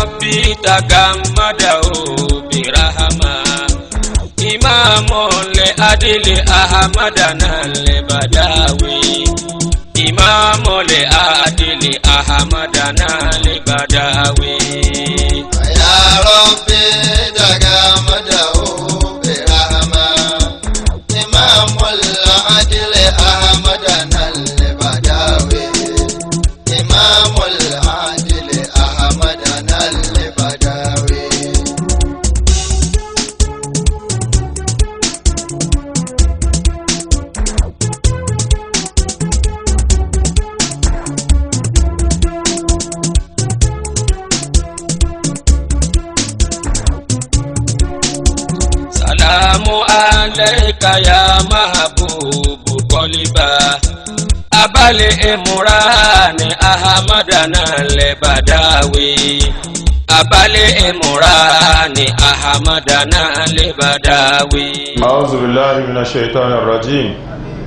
ربي تغمده برحمة إمام لأدل أحمدنا البداوي إمام لأدل أحمدنا البداوي يا ربي تغمده برحمة إمام العدل أحمدنا البداوي إمام العدل أحمدنا البداوي سلام عليك يا محبوب قلبا أبا الإمران أحمدنا البداوي أبا الإمران أحمدنا البداوي أعوذ بالله من الشيطان الرجيم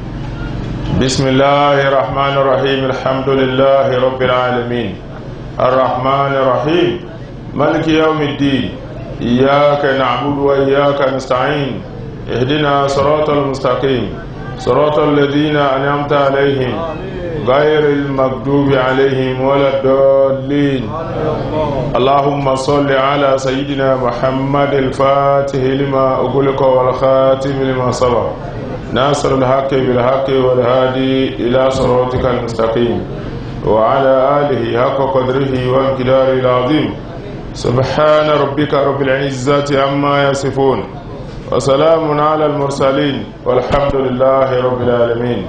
بسم الله الرحمن الرحيم الحمد لله رب العالمين الرحمن الرحيم ملك يوم الدين إياك نعبد وإياك نستعين اهدنا صراط المستقيم صراط الذين أنعمت عليهم غير المغضوب عليهم ولا الضالين اللهم صل على سيدنا محمد الفاتح لما أغلق والخاتم لما سبق ناصر الحق بالحق والهادي إلى صراطك المستقيم وعلى آله حق قدره وامتداره العظيم سبحان ربك رب العزة عما يصفون وسلام على المرسلين والحمد لله رب العالمين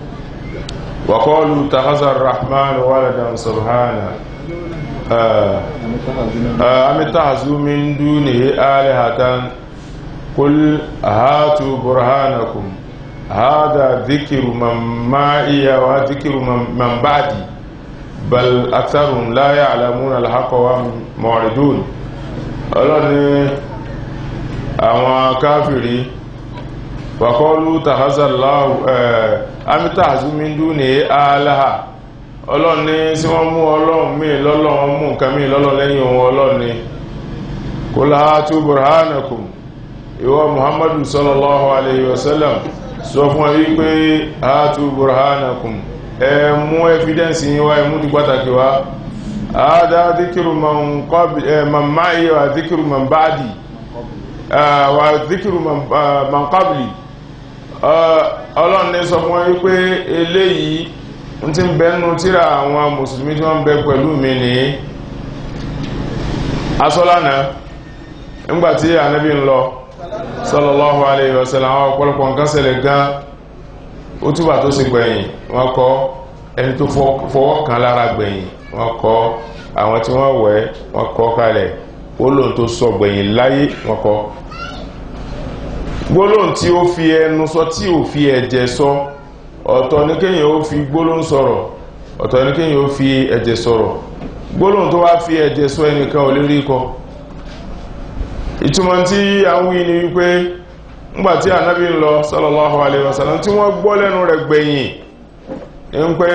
وقالوا اتخذ الرحمن ولدا سبحانه آه آه أم اتخذوا من دونه آلهة قل هاتوا برهانكم هذا ذكر من معي وذكر من, من بعدي بل أكثرهم لا يعلمون الحق وهم معرضون ọlọ́ni àwọn káfìrí wàkọ́lù tàházàláwù amítàzúmíndú ní aláha ọlọ́ni sí wọ́n mú ọlọ́run mí lọ́lọ́run mú nǹkan mí lọ́lọ́ lẹ́yìn ohun ọlọ́ni kò láàtú burhanakum ìwọ muhammadu sallallahu alayhi wa sallam sọ fún ẹ wípé àtú burhanakum ẹ mú evidence yín wá ẹ mú di pàtàkì wá àádá díkìrù man máyé wà díkìrù man báàdì wà díkìrù man qabli ọlọ́run ní sọ fún ẹ wípé eléyìí ń ti bẹ́nu tíra àwọn mùsùlùmí tí wọ́n bẹ pẹ̀lú mi ní asọ́lánà nígbàtí ànábì ń lọ sallallahu alayhi wa sallam àwọn ọ̀pọ̀lọpọ̀ nǹkan ṣẹlẹ̀ gan ó túbà tó sì gbẹ̀yìn wọ́n kọ́ ẹni tó fọwọ́ kan lára gbẹ̀yìn wọ́n kọ́ àwọn tí wọ́n wẹ̀ wọ́n kọ́ kalẹ̀ gbólóhùn tó sọ gbẹ̀yìn láyé wọ́n kọ́ gbólóhùn tí ó fi ẹnu sọ tí ò fi ẹ̀jẹ̀ sọ ọ̀tọ̀ ní kéyìn ó fi gbólóhùn sọ̀rọ̀ ọ̀tọ̀ ní kéyìn ó fi ẹ̀jẹ̀ sọ̀rọ̀ gbólóhùn tó wá fi ẹ̀jẹ̀ sọ ẹnìkan ò lè rí kọ ìtumọ̀ tí a ń wí ni wípé ńgbàtí ànábì ń lọ sallallahu alaihi wasallam tí wọ́n gbọ́ lẹ́nu rẹ̀ gbẹ̀yìn ń pé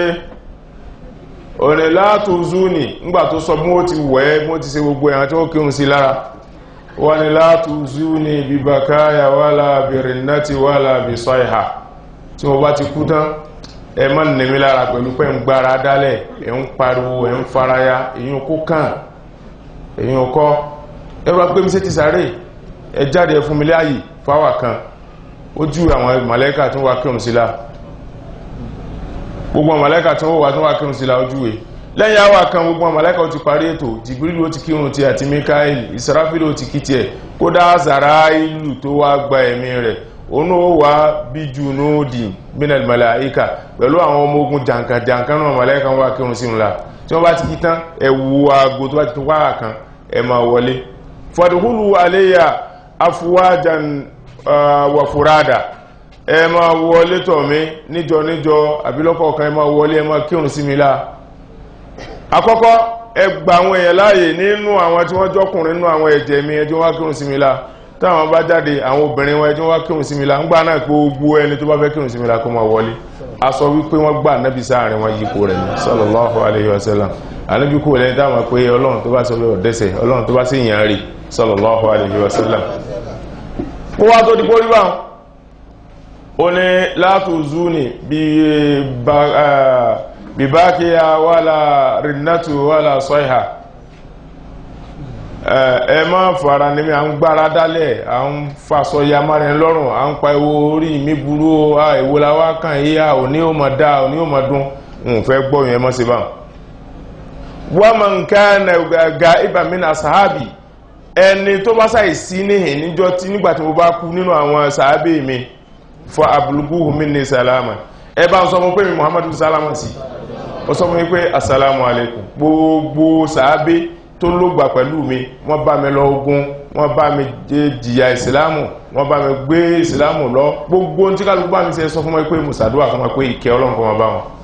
òní látò zúnì ńgbà tó sọ mú ó ti wẹ́ mú ti ṣe gbogbo ẹ̀hàn tí ó kírun sí lára wọ́n ni látò zúnì bí bakaya wala bi rinnati wala bi sayha tí wọ́n bá ti kú tán ẹ má nìmi lára pẹ̀lú pé ń gbára dálẹ̀ ẹ̀ ń pariwo ẹ̀ ń faraya èyí kó kàn èyí kọ́ ẹ bá gbé mi sí ti sáré ẹ jáde fún mi láàyè fáwà kan ó jú àwọn màlẹ́kà tó wá kírun sí lára gbogbo màláíkà tí wọ́n wà tí wọ́n wà kírun sí la ojúwe lẹ́yìn àwà kan gbogbo màláíkà ó ti parí ètò jìbìrìlù ó ti kírun ti àti mikael ìsirafílù ó ti kí tiẹ̀ kódà zarailu tó wá gba ẹ̀mí rẹ̀ òun ó wá bí junudi minal màláíkà pẹ̀lú àwọn ọmọ ogun jàǹkàjàǹkà náà màláíkà wọ́n wà kírun sí ńlá tí wọ́n bá ti kí tán ẹ wo aago tó bá ti tó wáyà kan ẹ máa wọlé fadkhulu alayya afwajan wa furada ẹ máa wọlé tọ̀ mí níjọ níjọ àbílọ́kọ̀ kan ẹ máa wọlé ẹ máa kírun sí mi láà àkọ́kọ́ ẹ gba àwọn èèyàn láàyè nínú àwọn tí wọ́n jọ́kùnrin nínú àwọn ẹ̀jẹ̀ mi ẹjọ́ wá kírun sí mi láà táwọn bá jáde àwọn obìnrin wọn ẹjọ́ wá kírun sí mi láà ńgbà náà gbogbo ẹni tó bá fẹ́ kírun sí mi láà kó máa wọlé a sọ wípé wọ́n gbà nábi sáàrin wọn yípo rẹ̀ ní sallallahu alayhi wa sallam anábí kò lẹ́ni dáwọn pé ọlọ́run tó bá sọ pé ọ̀dẹ́sẹ̀ ọlọ́run tó bá sí ìyàn rí sallallahu alayhi wa sallam kó wá tó di pórí bá ó ní látò zúni bí bá kí ya wàlá rinnatu wàlá sọ́ìhà ẹ má fara ní mi à ń gbára dálẹ̀ à ń fasọ ya márin lọ́rùn à ń pa ewo orí mi burú a èwo la wá kàn yí a òní ò mọ̀ dá òní ò mọ̀ dún ń fẹ́ gbọ́ yẹn mọ́ sí bá wọ́n mọ̀ nǹkan ga ibàmínà sàábì ẹni tó bá sáì sí níhìn níjọ́ tí nígbàtí mo bá kú nínú àwọn sàábì mi fọ abúlùkù mi ní sàlámà ẹ bá ń sọ fún pé mi muhammadu sàlámà sí ó sọ fún mi pé assalamu alaikum gbogbo sàábì tó lógbà pẹ̀lú mi wọ́n bá mi lọ ogun wọ́n bá mi jìyà ìsìlámù wọ́n bá mi gbé ìsìlámù lọ gbogbo tí kálukú bá mi ṣe sọ fún wọn pé mùsàdúwà fún wọn pé ìkẹ́ ọlọ́run kọ́ wọn bá wọn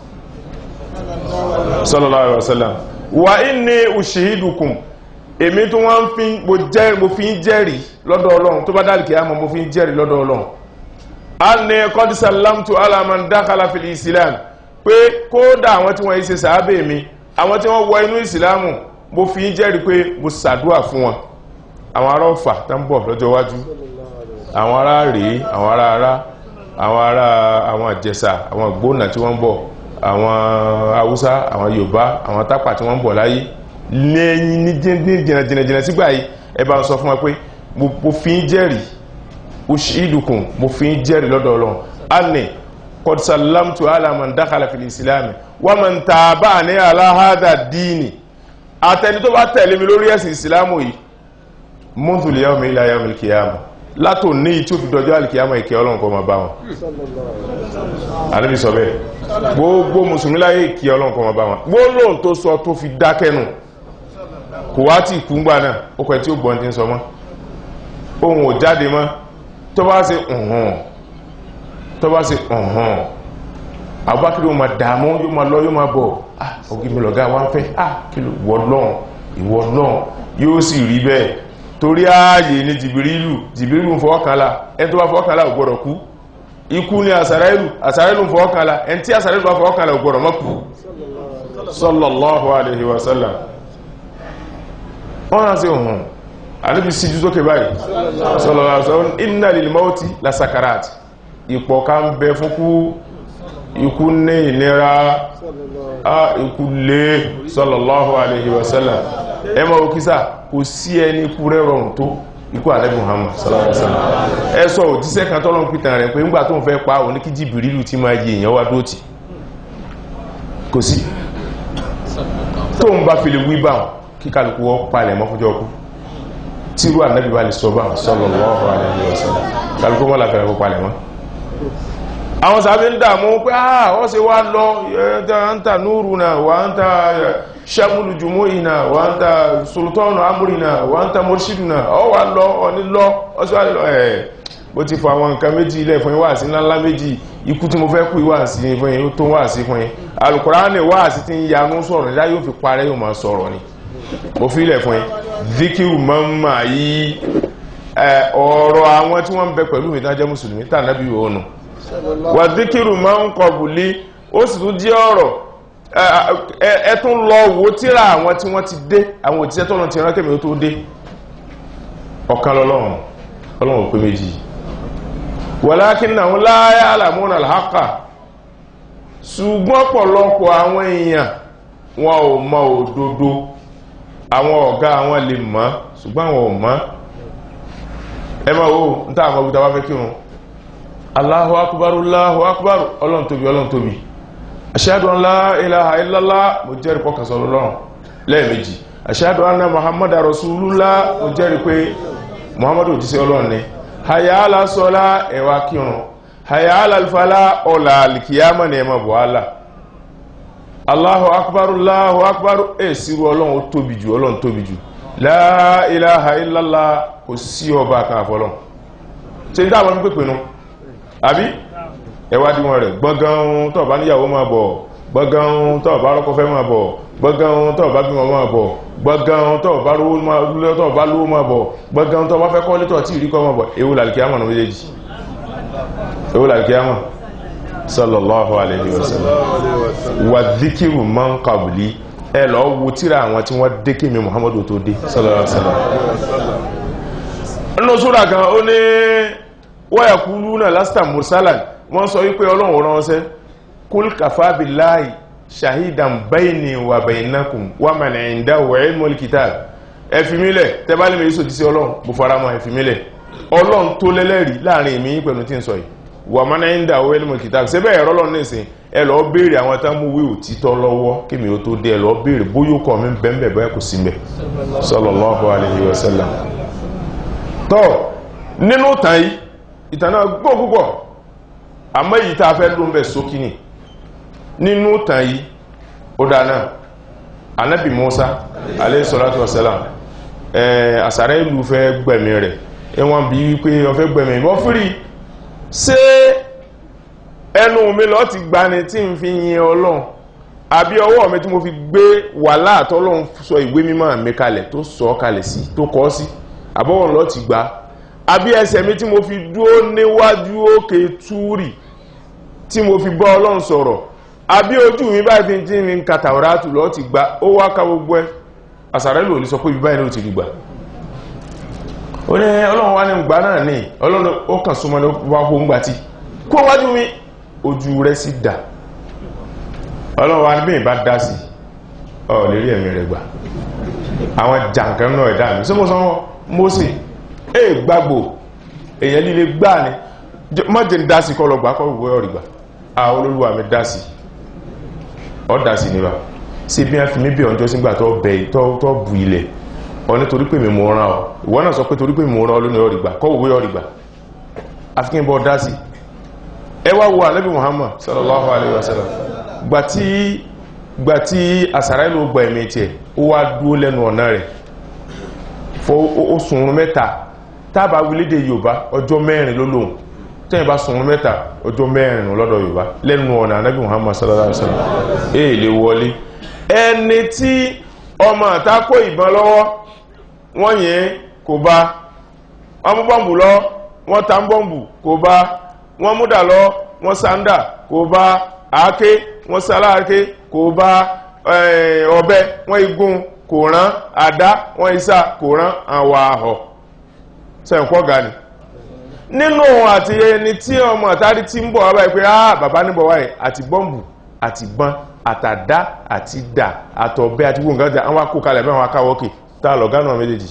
sallallahu alaihi wasallam wa inni ushihidukum èmi tó wọ́n fi mo fi ń jẹ́rìí lọ́dọ̀ ọlọ́run tó bá dálì kìí àmọ́ mo fi ń jẹ́rìí lọ́dọ̀ ọlọ́run anni qad sallamtu ala man dakhala fil islam pé kódà àwọn tí wọ́n yí ṣe sàábẹ̀ mi àwọn tí wọ́n wọ inú ìsìlámù mo fi ń jẹ́rìí pé mo ṣàdúà fún wọn àwọn ará ọ̀fà tó ń bọ̀ lọ́jọ́ iwájú àwọn ará rèé àwọn ará ará àwọn ará àwọn ìjẹ̀ṣà àwọn ìgbónà tí wọ́n ń bọ̀ àwọn haúsá àwọn yorùbá àwọn tápà tí wọ́n ń bọ̀ láyé lẹ́yìn ní jìnàjìnà sígbà yìí ẹ bá ń sọ fún wa pé mo fi ń jẹ́rìí ìdùkùn mo fi ń jẹ́rìí lọ́dọ̀ ọlọ́run anni qad sallamtu ala man dakhala fil islam wa man taba'ani ala hadha dini àtẹni tó bá tẹ̀lé mi lórí ẹ̀sìn ìsìlámù yìí mọ́tò lè yàwó mi ilẹ̀ ayàmì kìyàmù látò ní tí ó fi dọjọ́ alìkìyàmù ìkẹ́ ọlọ́run kọ́ ma bá wọn àníbi sọ bẹ́ẹ̀ gbogbo mùsùlùmí láyé ìkẹ́ ọlọ́run kọ́ ma bá wọn gbólóhùn tó sọ tó fi dákẹ́nu kò wá tí ìkú ńgbà náà ó kọ tí ó gbọ́n ti ń sọ mọ́ ohun ò jáde mọ́ tó bá ṣe ọ̀hún tó bá ṣe ọ̀hún àbúbákiri ó ma dààmú yóò ma lọ yóò ma bọ̀ ah ògì mi lọ̀gá wa ń fẹ́ ah kí ló wọ́ lọ́n ìwọ lọ́n yóò sì rí bẹ́ẹ̀ torí ààyè ní jìbìrìlù jìbìrìlù ń fọwọ́kànlá ẹni tó bá fọwọ́kànlá ò gbọ́dọ̀ kú ikú ní àsàrẹ́lù àsàrẹ́lù ń fọwọ́kànlá ẹni tí àsàrẹ́lù bá fọwọ́kànlá ò gbọ́dọ̀ má kú sallallahu alaihi wasallam wọ́n rán sí ohun àníbi síjú sókè báyìí sallallahu alaihi wasallam inna lil mauti la sakarat ipò ká ń bẹ fún kú ikú ní ìnira a ikú lé sallallahu alaihi wasallam ẹ ma òkísà kò sí ẹni ikú rẹ̀ rọrùn tó ikú ànábì Muhammad sallallahu alaihi wasallam ẹ sọ òjíṣẹ́ kan tọ́lọ́ pìtàn rẹ̀ pé ńgbà tó ń fẹ́ pa òní kí Jìbìrìlù tí máa yí èèyàn wá dóòtì kò sí tó ń bá fi lè wí bá wọn kí kálukú wọ́n palẹ̀ mọ́ fúnjọ́ kú tírú ànábì bá lè sọ bá wọn sallallahu alaihi wasallam kálukú wọ́n làfẹ́ kó palẹ̀ mọ́ àwọn sàbí ń dàmú pé àà wọ́n ṣe wá lọ ẹ̀ẹ́ta núrù náà wà ń ta ṣẹ́mùlù jùmọ́ ìnà wà ń ta sultanu amúrì náà wà ń ta mọ́ṣídù náà ọ wà lọ ọ̀ní lọ ọsí wà lọ ẹ̀ bó ti fọ àwọn nǹkan méjì ilẹ̀ fún ìwà sí ńláńlá méjì ikú tí mo fẹ́ kú ìwà sí fún yín tó wà sí fún yín alukùránì wà sí ti ń yanú sọ̀rọ̀ nígbà yóò fi parẹ́ yóò máa sọ̀rọ̀ ni mo fi ilẹ̀ fún yín zikiru mọ́mà yìí ọ̀rọ̀ àwọn tí wọ́n ń bẹ pẹ̀lú mi tán jẹ́ mùsùlùmí tà nábì òònù wàdíkìrù máa ń kọbùlí ó sì tún jẹ́ ọ̀rọ̀ ẹ tún lọ wo tíra àwọn tí wọ́n ti dé àwọn òtíṣẹ́ tọ́nà ti rán kẹ́mì ó tó dé ọ̀kan lọ́lọ́run ọlọ́run pé méjì walakinnahum la ya'lamuna al-haqqa ṣùgbọ́n pọ̀lọpọ̀ àwọn èèyàn wọn ò mọ òdodo àwọn ọ̀gá àwọn lè mọ̀ ṣùgbọ́n àwọn ò mọ̀ ẹ máa wo ní táwọn ọmọ òbúta wá fẹ́ kírun Allahu akbar Allahu akbar ọlọ́run tóbi ọlọ́run tóbi ashhadu an la ilaha illallah mo jẹ́rìí pọ́kàn sọ lọ́rùn lẹ́ẹ̀mejì ashhadu anna muhammad rasulullah mo jẹ́rìí pé muhammadu òjíṣẹ́ ọlọ́run ni hayya ala sọ́lá ẹ̀wà kírun hayya ala alfala ọ̀là alìkìyàmọ̀ ni ẹmọ buhala Allahu akbar Allahu akbar ẹ̀ sírú ọlọ́run ó tóbi jù ọlọ́run tóbi jù la ilaha illallah kò sí ọba kan àfọlọ́run ṣe ń dáwọn pípẹ́ nu àbí ẹwádìí wọn rẹ̀ gbọ́gán tó bá níyàwó máa bọ̀ gbọ́gán tó bá rọ́kọ fẹ́ máa bọ̀ gbọ́gán tó bá bímọ máa bọ̀ gbọ́gán tó bá lówó máa bọ̀ gbọ́gán tó bá fẹ́ kọ́ létọ̀ tí ìríkọ́ máa bọ̀ ewu làlìkíyàmọ̀ náà méjèèjì ewu làlìkíyàmọ̀ sallallahu alayhi wa sallam wa dhikiru man qabli ẹ lọ wo tíra àwọn tí wọ́n dé kémi muhammadu tó dé sallallahu alayhi wa sallam nínú súra kan ó ní wa yaquluna lasta mursalan wọ́n sọ wípé ọlọ́run ránṣẹ́ kul kafa billahi shahidan bayni wa baynakum wa man indahu ilmul kitab ẹ̀fìmílẹ̀ tẹ́bálẹ̀ mi sòdí sí ọlọ́run bó fara mọ́ ẹ̀fìmílẹ̀ ọlọ́run tó lẹ́lẹ́rìí láàrin èmi pẹ̀lú tí ń sọ yìí wà mọ́nà ń dà owó ilmul kitab síbẹ̀ ẹ̀rọ lọ́nà nìsín ẹ lọ béèrè àwọn tá mú wí òtítọ́ lọ́wọ́ kémi ó tó dé ẹ lọ béèrè bóyá ó kọ́ mi bẹ́ẹ̀ bẹ́ẹ̀ kò sí mbẹ̀ sallallahu alaihi wasallam tọ́ nínú tàn yìí ìtàn náà gbọ́ púpọ̀ àmọ́ èyí tá a fẹ́ ló ń bẹ̀ sókí ni nínú tàn yìí ó dáná anabi musa alayhi salatu wasalam ẹ̀ àsàrẹ́ ìlú fẹ́ gbẹ̀mí rẹ̀ ẹwọ́n bí wípé ọ̀fẹ́ gbẹ̀mí wọ́n fúrí ṣé ẹnu mi lọ ti gbani tí n fi yin ọlọ́run àbí ọwọ́ mi tí mo fi gbé wàhálà àtọ́lọ́run sọ ìwé mímọ́ mi kalẹ̀ tó sọ ọ́ kalẹ̀ sí tó kọ́ sí àbọ̀wọ̀n lọ ti gbà àbí ẹsẹ̀ mi tí mo fi dúró níwájú òkè túrì tí mo fi bọ́ ọlọ́run sọ̀rọ̀ àbí ojú mi báyìí fi ti ní kàtàwárátù lọ ti gbà ó wá ká gbogbo ẹ àsàrẹ́lò ò ní sọ pé ibi báyìí ló ti rí gbà ó ní ọlọ́run wá ní gbà náà ní ọlọ́run ó kàn súnmọ́ ní wá kó ń gbà tí kó wájú mi ojú rẹ̀ sì dà ọlọ́run wá ní bí ìbá dá sí ọ lè rí ẹ̀mí rẹ̀ gbà àwọn jàǹkan náà ẹ̀dá mi sọ́mọ́ sọ́mọ́ Mósè ẹ gbàgbò èèyàn líle gbà ní mọ́jẹ̀ ń dá sí kọ́ lọ gbà kọ́ gbogbo ọ̀rì gbà àwọn olólùwà mi dá sí ọ dá sí níbà sí bí wọ́n fi mí bí ọjọ́ sígbà tó bẹ̀ tó bu ilẹ̀ ọ nítorí pé mi mọ̀ ọ́rán ọ ìwọ náà sọ pé torí pé mi mọ̀ ọ́rán ọ lónìí ọ̀rì gbà kọ́ gbogbo ọ̀rì gbà afikín bọ́ dá sí ẹ wá wo ànábì Muhammad sallallahu alayhi wa sallam gbà tí gbà tí àsàrà ìlú gba ẹ̀mí tiẹ̀ ó wá dúró lẹ́nu ọ̀nà rẹ̀ fọ́ ó sùnrùn mẹ́ta tábà wílédè Yorùbá ọjọ́ mẹ́rin ló lóhùn tẹ́yìn bá sùnrùn mẹ́ta ọjọ́ mẹ́rin lọ́dọ̀ Yorùbá lẹ́nu ọ̀nà ànábì Muhammad sallallahu alayhi wa sallam èè lè wọlé ẹni tí ọmọ àtakò ìbọn lọ́wọ́ wọ́n yẹn kò bá wọ́n mú bọ́ǹbù lọ wọ́n ta bọ́ǹbù kò bá wọ́n múdà lọ wọ́n sáńdà kò bá àáké wọ́n sáláàké kò bá ọ̀bẹ wọ́n igun kò rán àdá wọ́n isá kò rán àwọn àhọ̀ sẹ́ǹkọ́ gani nínú àti ẹni tí ọmọ àtàrí tí ń bọ̀ wá báyìí pé ah bàbá níbọ̀ wáyé àti bọ́ǹbù àti bán àtàdá àti dà àtọ̀bẹ àti gbogbo nǹkan àwọn akó kalẹ̀ mẹ́wàá akáwọ́kè tá lọ gánà méjèèjì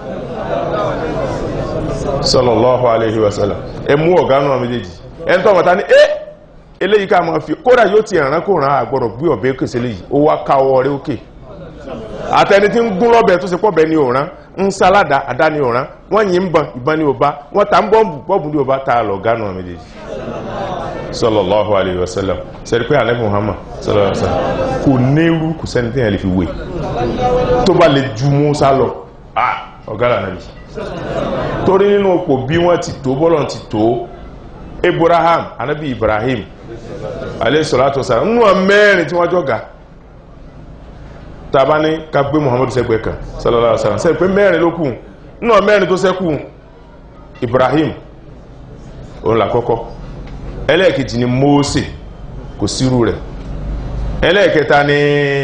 sallallahu alaihi wasallam ẹ mú ọ̀gánà méjèèjì ẹni tó ọmọta ní ẹ́ eléyìí ká máa fi kódà yóò ti ẹ̀ràn kó ràn àgbọ̀rọ̀ gbé ọ̀bẹ kèsè léyìí ó wá káwọ́ rẹ̀ òkè àtẹni tí ń gún lọ́bẹ̀ tó ṣe pọ̀bẹ ní òrán ń sáládà àdá ní òrán wọ́n yìí ń bọn ìbọn ní òbá wọ́n ta ń bọ́ọ̀bù bọ́ọ̀bù ní òbá tá lọ gánà méjèèjì sallallahu alayhi wa sallam sẹ́rí pé alẹ́ muhammad sallallahu alayhi wa sallam kò nírú kò sẹ́ni tí yẹn lè fi wé tó bá lè ju musa lọ ah ọ̀gára nàbí torí nínú òpò bí wọ́n ti tó bọ́lọ̀ ti tó abraham anabi ibrahim alayhi salatu wa sallam nínú mẹ́rin tí wọ́n jọ ga tàbá ní ká gbé muhammad sẹ́gbẹ̀ẹ́ kan sallallahu alayhi wa sallam sẹ́gbẹ̀ pé mẹ́rin ló kù nínú mẹ́rin tó ṣẹ́kù ibrahim òun làkọ́kọ́ ẹlẹ́ẹ̀kejì ni Mósè kò sírú rẹ̀ ẹlẹ́ẹ̀kẹta ni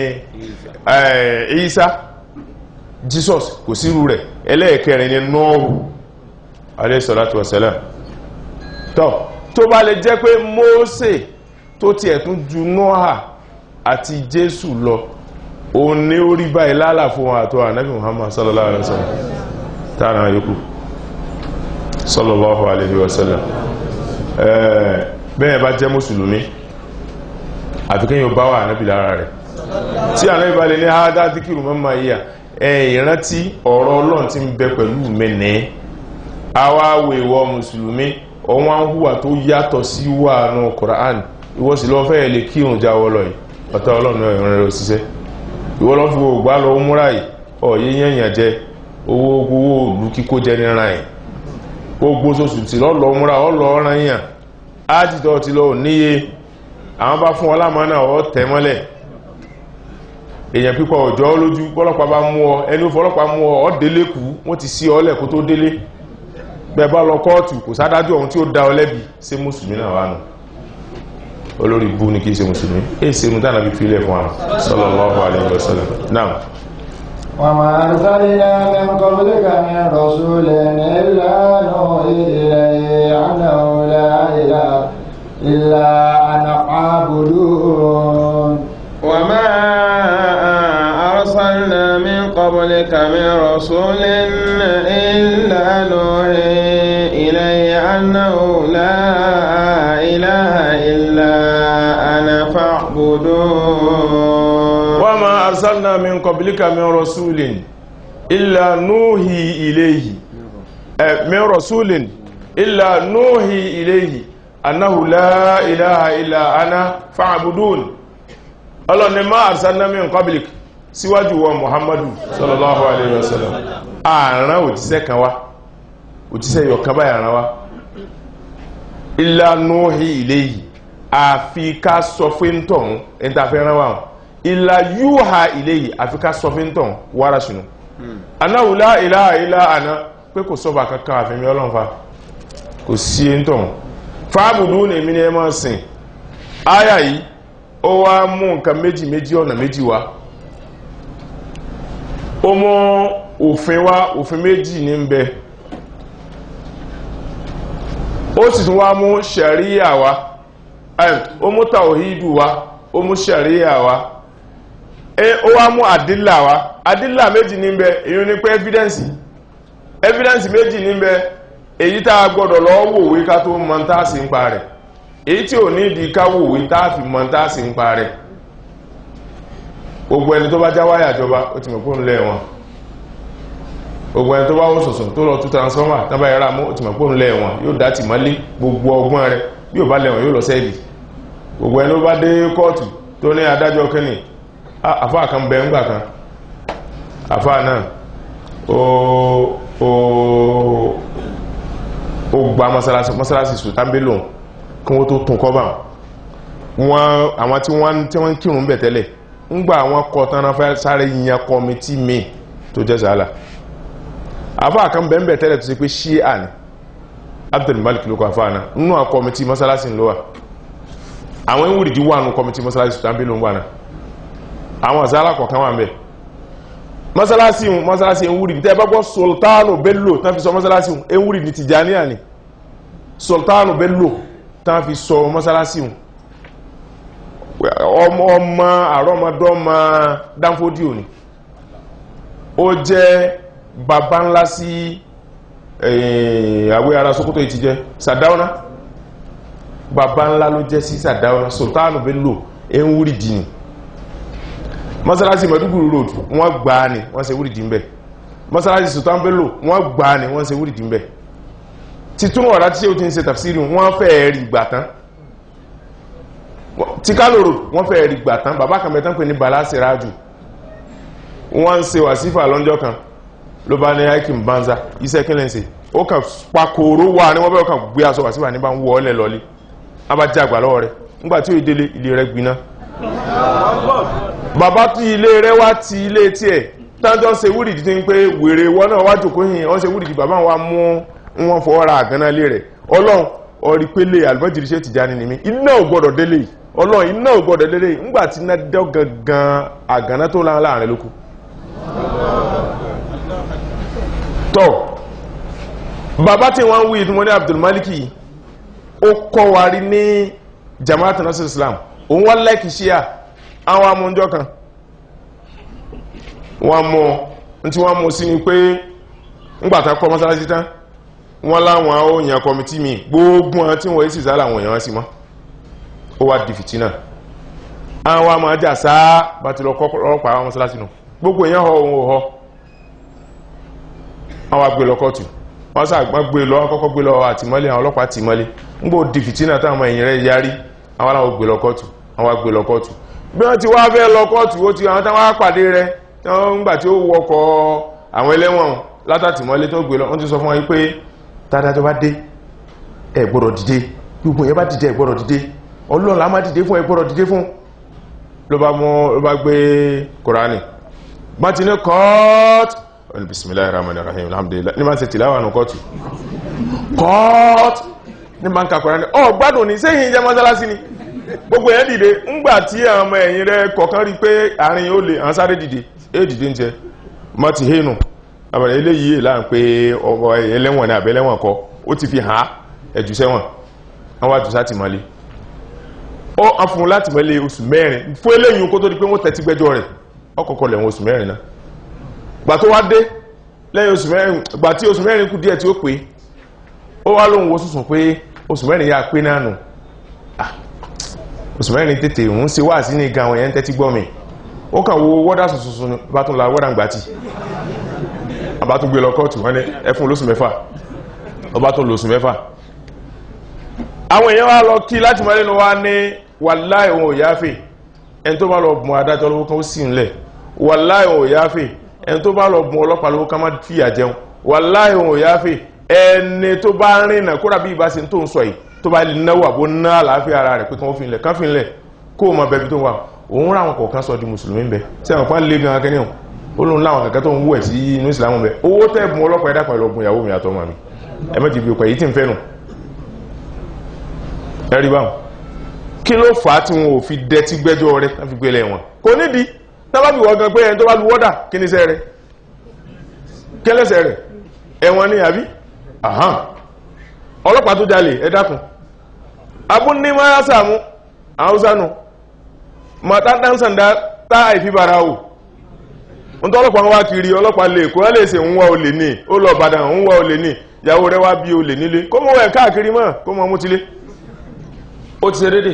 Ìsá Jesus kò sírú rẹ̀ ẹlẹ́ẹ̀kẹrin ni Nọ́ọ̀hù alayhi salatu wassalam tọ́ tó bá lè jẹ́ pé Mósè tó ti ẹ̀tún ju Nóà àti Jésù lọ òun ní orí báyìí lálà fún wọn àtọ́ ànábì Muhammad sallallahu alaihi wasallam tààrà yòókù sallallahu alaihi wasallam bẹ́ẹ̀ bá jẹ́ mùsùlùmí àfikẹ́ yóò bá wà náàbì lára rẹ̀ tí ànábì bá lè ní àádá díkìrù mọ́mọ́ yíya ìrántí ọ̀rọ̀ ọlọ́run tí ń bẹ pẹ̀lú mẹ́nẹ́ awáwò ìwọ mùsùlùmí ọwọ́n ń hùwà tó yàtọ̀ sí wà nù Qur'an ìwọ sì lọ fẹ́ lè kírun jáwọ́ lọ yìí ọ̀tá ọlọ́run ìrìn rẹ̀ òṣìṣẹ́ ìwọ lọ fi gbogbo lọ múra yìí ọ̀yẹ́ yẹ̀yàn jẹ owó owó òlú kíkó jẹ níra yìí gbogbo oṣooṣù tí lọ́lọ́ múra ọlọ́ ọ̀ràn yàn ájìtọ́ ti lọ níye àwọn bá fún ọlámọ́ náà ọ tẹ̀ mọ́lẹ̀ èèyàn pípọ̀ ọjọ́ lójú pọ́lọ́pàá bá mú ọ ẹni ó fọlọ́pàá mú ọ ọ délé kú wọ́n ti sí ọlẹ̀ kó tó délé bẹ́ẹ̀ bá lọ kóòtù kò sádájú ọ̀hún tí ó dá ọ lẹ́bi ṣé mùsùlùmí náà wà nù olórí bú ní kìí ṣe mùsùlùmí èyí ṣe mú tánà bí fílẹ̀ fún wa sallallahu alaihi wasallam náà وما أرسلنا من قبلك من رسول إلا نوحي إليه أنه لا إله إلا أنا فاعبدون وما أرسلنا من قبلك من رسول إلا نوحي إليه أنه لا إله إلا أنا فاعبدون وما أرسلنا من قبلك من رسول إلا نوحي إليه آه، من رسول إلا نوحي إليه أنه لا إله إلا أنا فاعبدون ọlọ́ni máa àrìsánnámí republic síwájú wọn muhammadu sallallahu alayhi wa sallam ààrán òjíṣẹ́ kan wá òjíṣẹ́ yọ̀kan báyìí àrán wá ìlànà ilé yìí àfi ká sọ fún tọ̀hún ẹni tá a fẹ́ rán wá hàn ìlà yúhà ilé yìí àfi ká sọ fún tọ̀hún wára ṣùnú anáwùlá ìlà ìlà àná pé kò sọ́ba kankan àfẹ́mi ọlọ́run fa kò sí ẹni tọ̀hún fáàbùdú ní èmi ni ẹ máa sìn áyà yìí ó wá mú nǹkan méjì méjì ọ̀nà méjì wá ó mú òfin wá òfin méjì ní ń bẹ ó sì tún wá mú ṣẹ̀ríyà wá ẹm, ó mú tàwíìdù wá ó mú ṣẹ̀ríyà wá ẹ ó wá mú àdílà wá àdílà méjì ní ń bẹ èyí ni pé evidence evidence méjì ní ń bẹ èyí tá a gbọ́dọ̀ lọ wòwe ká tó mọ̀ tá a sì ń pa rẹ̀ èyí tí ò ní ìdí káwòwé táàfì mọ́ táàsì ń parẹ́ gbogbo ẹni tó bá já wáyà jọba ó ti mọ̀ pé òun lẹ́wọ̀n gbogbo ẹni tó bá wọ́n sọ̀sọ̀ tó lọ tú transformer tábà yàrá mú ó ti mọ̀ pé òun lẹ́wọ̀n yóò dá tì mọ́lé gbogbo ọgbọ́n rẹ̀ yóò bá lẹ́wọ̀n yóò lọ sẹ́ẹ̀lì gbogbo ẹni tó bá dé kóòtù tó ní adájọ́ kínní àfáà kan bẹ ńgbà kan àfáà náà ó ó ó gba mọ́sálásí mọ́sálásí sùtánbé lòun kí wọ́n tó tún kọ́bà wọn àwọn tí wọ́n tí wọ́n ń kírun bẹ̀ tẹ́lẹ̀ ń gba àwọn kọ tán náà fẹ́ sáré yan kọmitì míì tó jẹ́ sàálà àfáà kan bẹ̀ ń bẹ̀ tẹ́lẹ̀ tó ṣe pé ṣíà ni Abdul Malik ló kọ àfáà náà nínú àwọn kọmitì mọ́sálásí ló wà àwọn ìwúrìdí wà nù kọmitì mọ́sálásí tó tàbí ló ń wà náà àwọn àzálà kọ̀ọ̀kan wà ń bẹ̀ mọ́sálásí mọ́sálásí ìwúrìdí tẹ́ bá gbọ́ Sultanu Bello tán fi sọ mọ́sálásí ìwúrìdí Tìjàníyà ni Sultanu Bello tán fi sọ mọ́sálásí hùn ọmọ ọmọ àrọ́mọdọ́mọ dánfódí òní ó jẹ́ bàbá ńlá sí àwẹ́ ara Sókótó ìtì jẹ́ Sàdáúná bàbá ńlá ló jẹ́ sí Sàdáúná Sultanu Bello ń wúrì dì ní mọ́sálásí Mẹ́dúgùrú road wọ́n gbà á ní wọ́n ṣe wúrì dì ń bẹ̀ mọ́sálásí Sultanu Bello wọ́n gbà á ní wọ́n ṣe wúrì dì ń bẹ̀ títún ọ̀rá tí ó ti ń ṣe tafsiri wọ́n fẹ́ rí ìgbà tán tí kálòrò wọ́n fẹ́ rí ìgbà tán bàbá kan mẹ́tán pè ní bala siraju wọ́n ń ṣe wàsífà lọ́njọ́ kan ló bá ní aikin banza iṣẹ́ kí lẹ́sẹ̀ ó kàn pakòrò wà ní wọ́n bẹ́ẹ̀ kàn gbé aṣọ wàsífà ní bá ń wọ́ ọ́lẹ̀ lọ́lé wọ́n bá jẹ́ àgbà lọ́wọ́ rẹ̀ nígbà tí ó délé ilé rẹ̀ gbiná bàbá tí ilé rẹ̀ wá ti ilé tiẹ̀ tájọ́ ń ṣe wúrìdì tí ń pé wèrè wọ́n náà wá jòkó yìí wọ́n ṣe wúrìdì bàbá wa mú wọn fọwọ́ ra àgánná lé rẹ̀ ọlọ́run ọ̀rí pélé àlùbọ́jìrì ṣe ti jáde nìmi iná ò gbọ́dọ̀ délé yìí ọlọ́run iná ò gbọ́dọ̀ délé yìí ńgbà tí iná dẹ́ gangan àgánná tó láwọn láàrin lókù. tọ́ bàbá tí wọ́n ń wí ìtumọ̀ ní Abdulmaliki ó kọ́ wa rí ní Jamaat Nasir Islam òun wọ́n lẹ́kì ṣíà àwọn amúnjọ́ kan wọ́n mú ní tí wọ́n mú sí ni pé ńgbàtà kọ́ mọ́sálásí tán wọ́n láwọn òyìn kọmití mi gbogbo wọn tí wọ́n sì sálà àwọn èèyàn sí mọ́ ó wá di fìtínà àwọn àmọ́ ajá sáá bá ti lọ kọ́kọ́rọ́pàá àwọn mọ́sálásí nù gbogbo èèyàn họ ohun òhọ àwọn agbè lọ kọ́ọ̀tù wọ́n sàgbà gbé lọ kọ́kọ́ gbé lọ àtìmọ́lé àwọn ọlọ́pàá àtìmọ́lé ń gbò di fìtínà táwọn èèyàn rẹ̀ yarí àwọn aláwọ̀ gbé lọ kọ́ọ̀tù àwọn agbè lọ kọ́ọ̀tù bí wọ́n ti wá fẹ́ lọ kọ́ọ̀tù ó ti àwọn táwọn apàdé rẹ̀ nígbà tí ó wọkọ̀ àwọn ẹlẹ́wọ̀n látàtìmọ́lé tó gbé lọ wọ́n ti sọ fún wọn pé tádájọ́ bá dé ẹ gbọ́dọ̀ dìde gbogbo yẹn bá dìde ẹ gbọ́dọ̀ dìde ọlọ́ọ̀lá má dìde fún ẹ gbọ́dọ̀ dìde fún ló bá mú ló bá gbé kòránì bá ti ní kọ́ọ̀tù ọ̀nà bismillahir rahmanir rahim alhamdulillah ní bá ń ṣe tìláwà nù kọ́ọ̀tù kọ́ọ̀tù ní bá ń ka kòránì ọ gbádùn ní sẹ́yìn jẹ́ mọ́sálásí ni gbogbo yẹn dìde ńgbà tí àwọn ọmọ ẹ̀yìn rẹ kọ̀ọ̀kan rí pé àárín ó lè àwọn sáré dìde é dìde ń tiẹ̀ mọ́ ti hénu àbẹ̀rẹ̀ eléyìí là ń pé ọmọ ẹlẹ́wọ̀n ní àbẹ́lẹ́wọ̀n kọ ó ti fi hàn á ẹ̀jù sẹ́wọ̀n àwọn àjùsá ti mọ́lé ó á fún un láti mọ́lé oṣù mẹ́rin fún eléyìí kó tó di pé wọ́n tẹ́tí gbẹ́jọ́ rẹ̀ ọkọ̀ọ̀kọ̀ lẹ̀wọ̀n oṣù mẹ́rin náà gbà tó wá dé lẹ́yìn oṣù mẹ́rin gbà tí oṣù mẹ́rin kù díẹ̀ tí ó pé ó wá lóhun wo sùsùn pé oṣù mẹ́rin yà pé náà nù Ah, oṣù mẹ́rin tètè ń ṣe wá sí ní gan àwọn èèyàn tẹ́tí gbọ́ mi ó kàn wo wọ́dà sùsùsù ni bá tún la wọ́dà ń gbà tì àbá tún gbé lọ kóòtù wọ́n ní ẹ fún lóṣù mẹ́fà ọba tún lóṣù mẹ́fà àwọn èèyàn wá lọ kí láti mọ́ lẹ́nu wá ní wàláì òun ò yáfè ẹni tó bá lọ bùn adájọ́ lówó kan ó sì ń lẹ̀ wàláì òun ò yáfè ẹni tó bá lọ bùn ọlọ́pàá lówó kan má fìyà jẹun wàláì òun ò yáfè ẹni tó bá rìnà kódà bí ìbá ṣe tó ń sọ yìí tó bá náwó àbó ná àlàáfíà ara rẹ̀ pé kí wọ́n fi ń lẹ̀ kán fi ń lẹ̀ kó o mọ bẹbi tó wà òun ráwọn kọ̀ọ̀kan sọ di mùsùlùmí bẹ tí àwọn kan lé gan akẹ́ni hàn ó lóun láwọn kẹ̀kẹ́ tó ń wú ẹ̀ sí inú ìsìlámù bẹ owó tẹ́ bùn ọlọ́pàá ẹ̀dá pẹ̀lú ọgbùn ìyàwó mi àtọmọ mi ẹ mẹ́jì bí ọkọ̀ èyí tí ń fẹ́ nù ẹ̀rí báwọn kí ló fà á tí wọn ò fi dẹtí gbẹ́jọ́ rẹ̀ láti gbé lẹ̀ wọn kò nídìí tábàbí wọ́n gan pé ẹni tó bá lu wọ́dà kí ni sẹ́ rẹ̀ kí lẹ́sẹ̀ rẹ̀ ẹ̀wọ̀n ni àbí ahán ọlọ́pàá tó jalè ẹ dákun abúní máa sàmú àwùsánù màtá dánsàndá tá àìfi bara o ń tọ́ ọlọ́pàá wá kiri ọlọ́pàá lè kó ẹ lè ṣe ń wá olè ní ó lọ Ìbàdàn ń wá olè ní ìyàwó rẹ̀ wá bí olè nílé kó mọ̀ ẹ̀ káàkiri mọ́ kó mọ̀ mú tilé ó ti ṣe dédé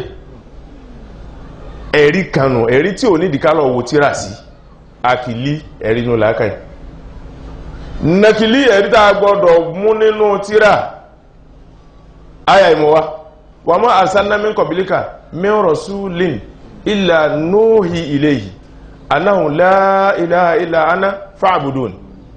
ẹ̀rí kanù ẹ̀rí tí ò nídìí ká lọ wo tíra sí akìlí ẹ̀rí inú làákàyè nàkìlí ẹ̀rí tá a gbọ́dọ̀ mú nínú tíra àyà ìmọ̀wá wà mọ́ àsánnámi kọ̀bílíkà min rasulin illa nuhi ilayhi annahu la ilaha illa ana fa'budun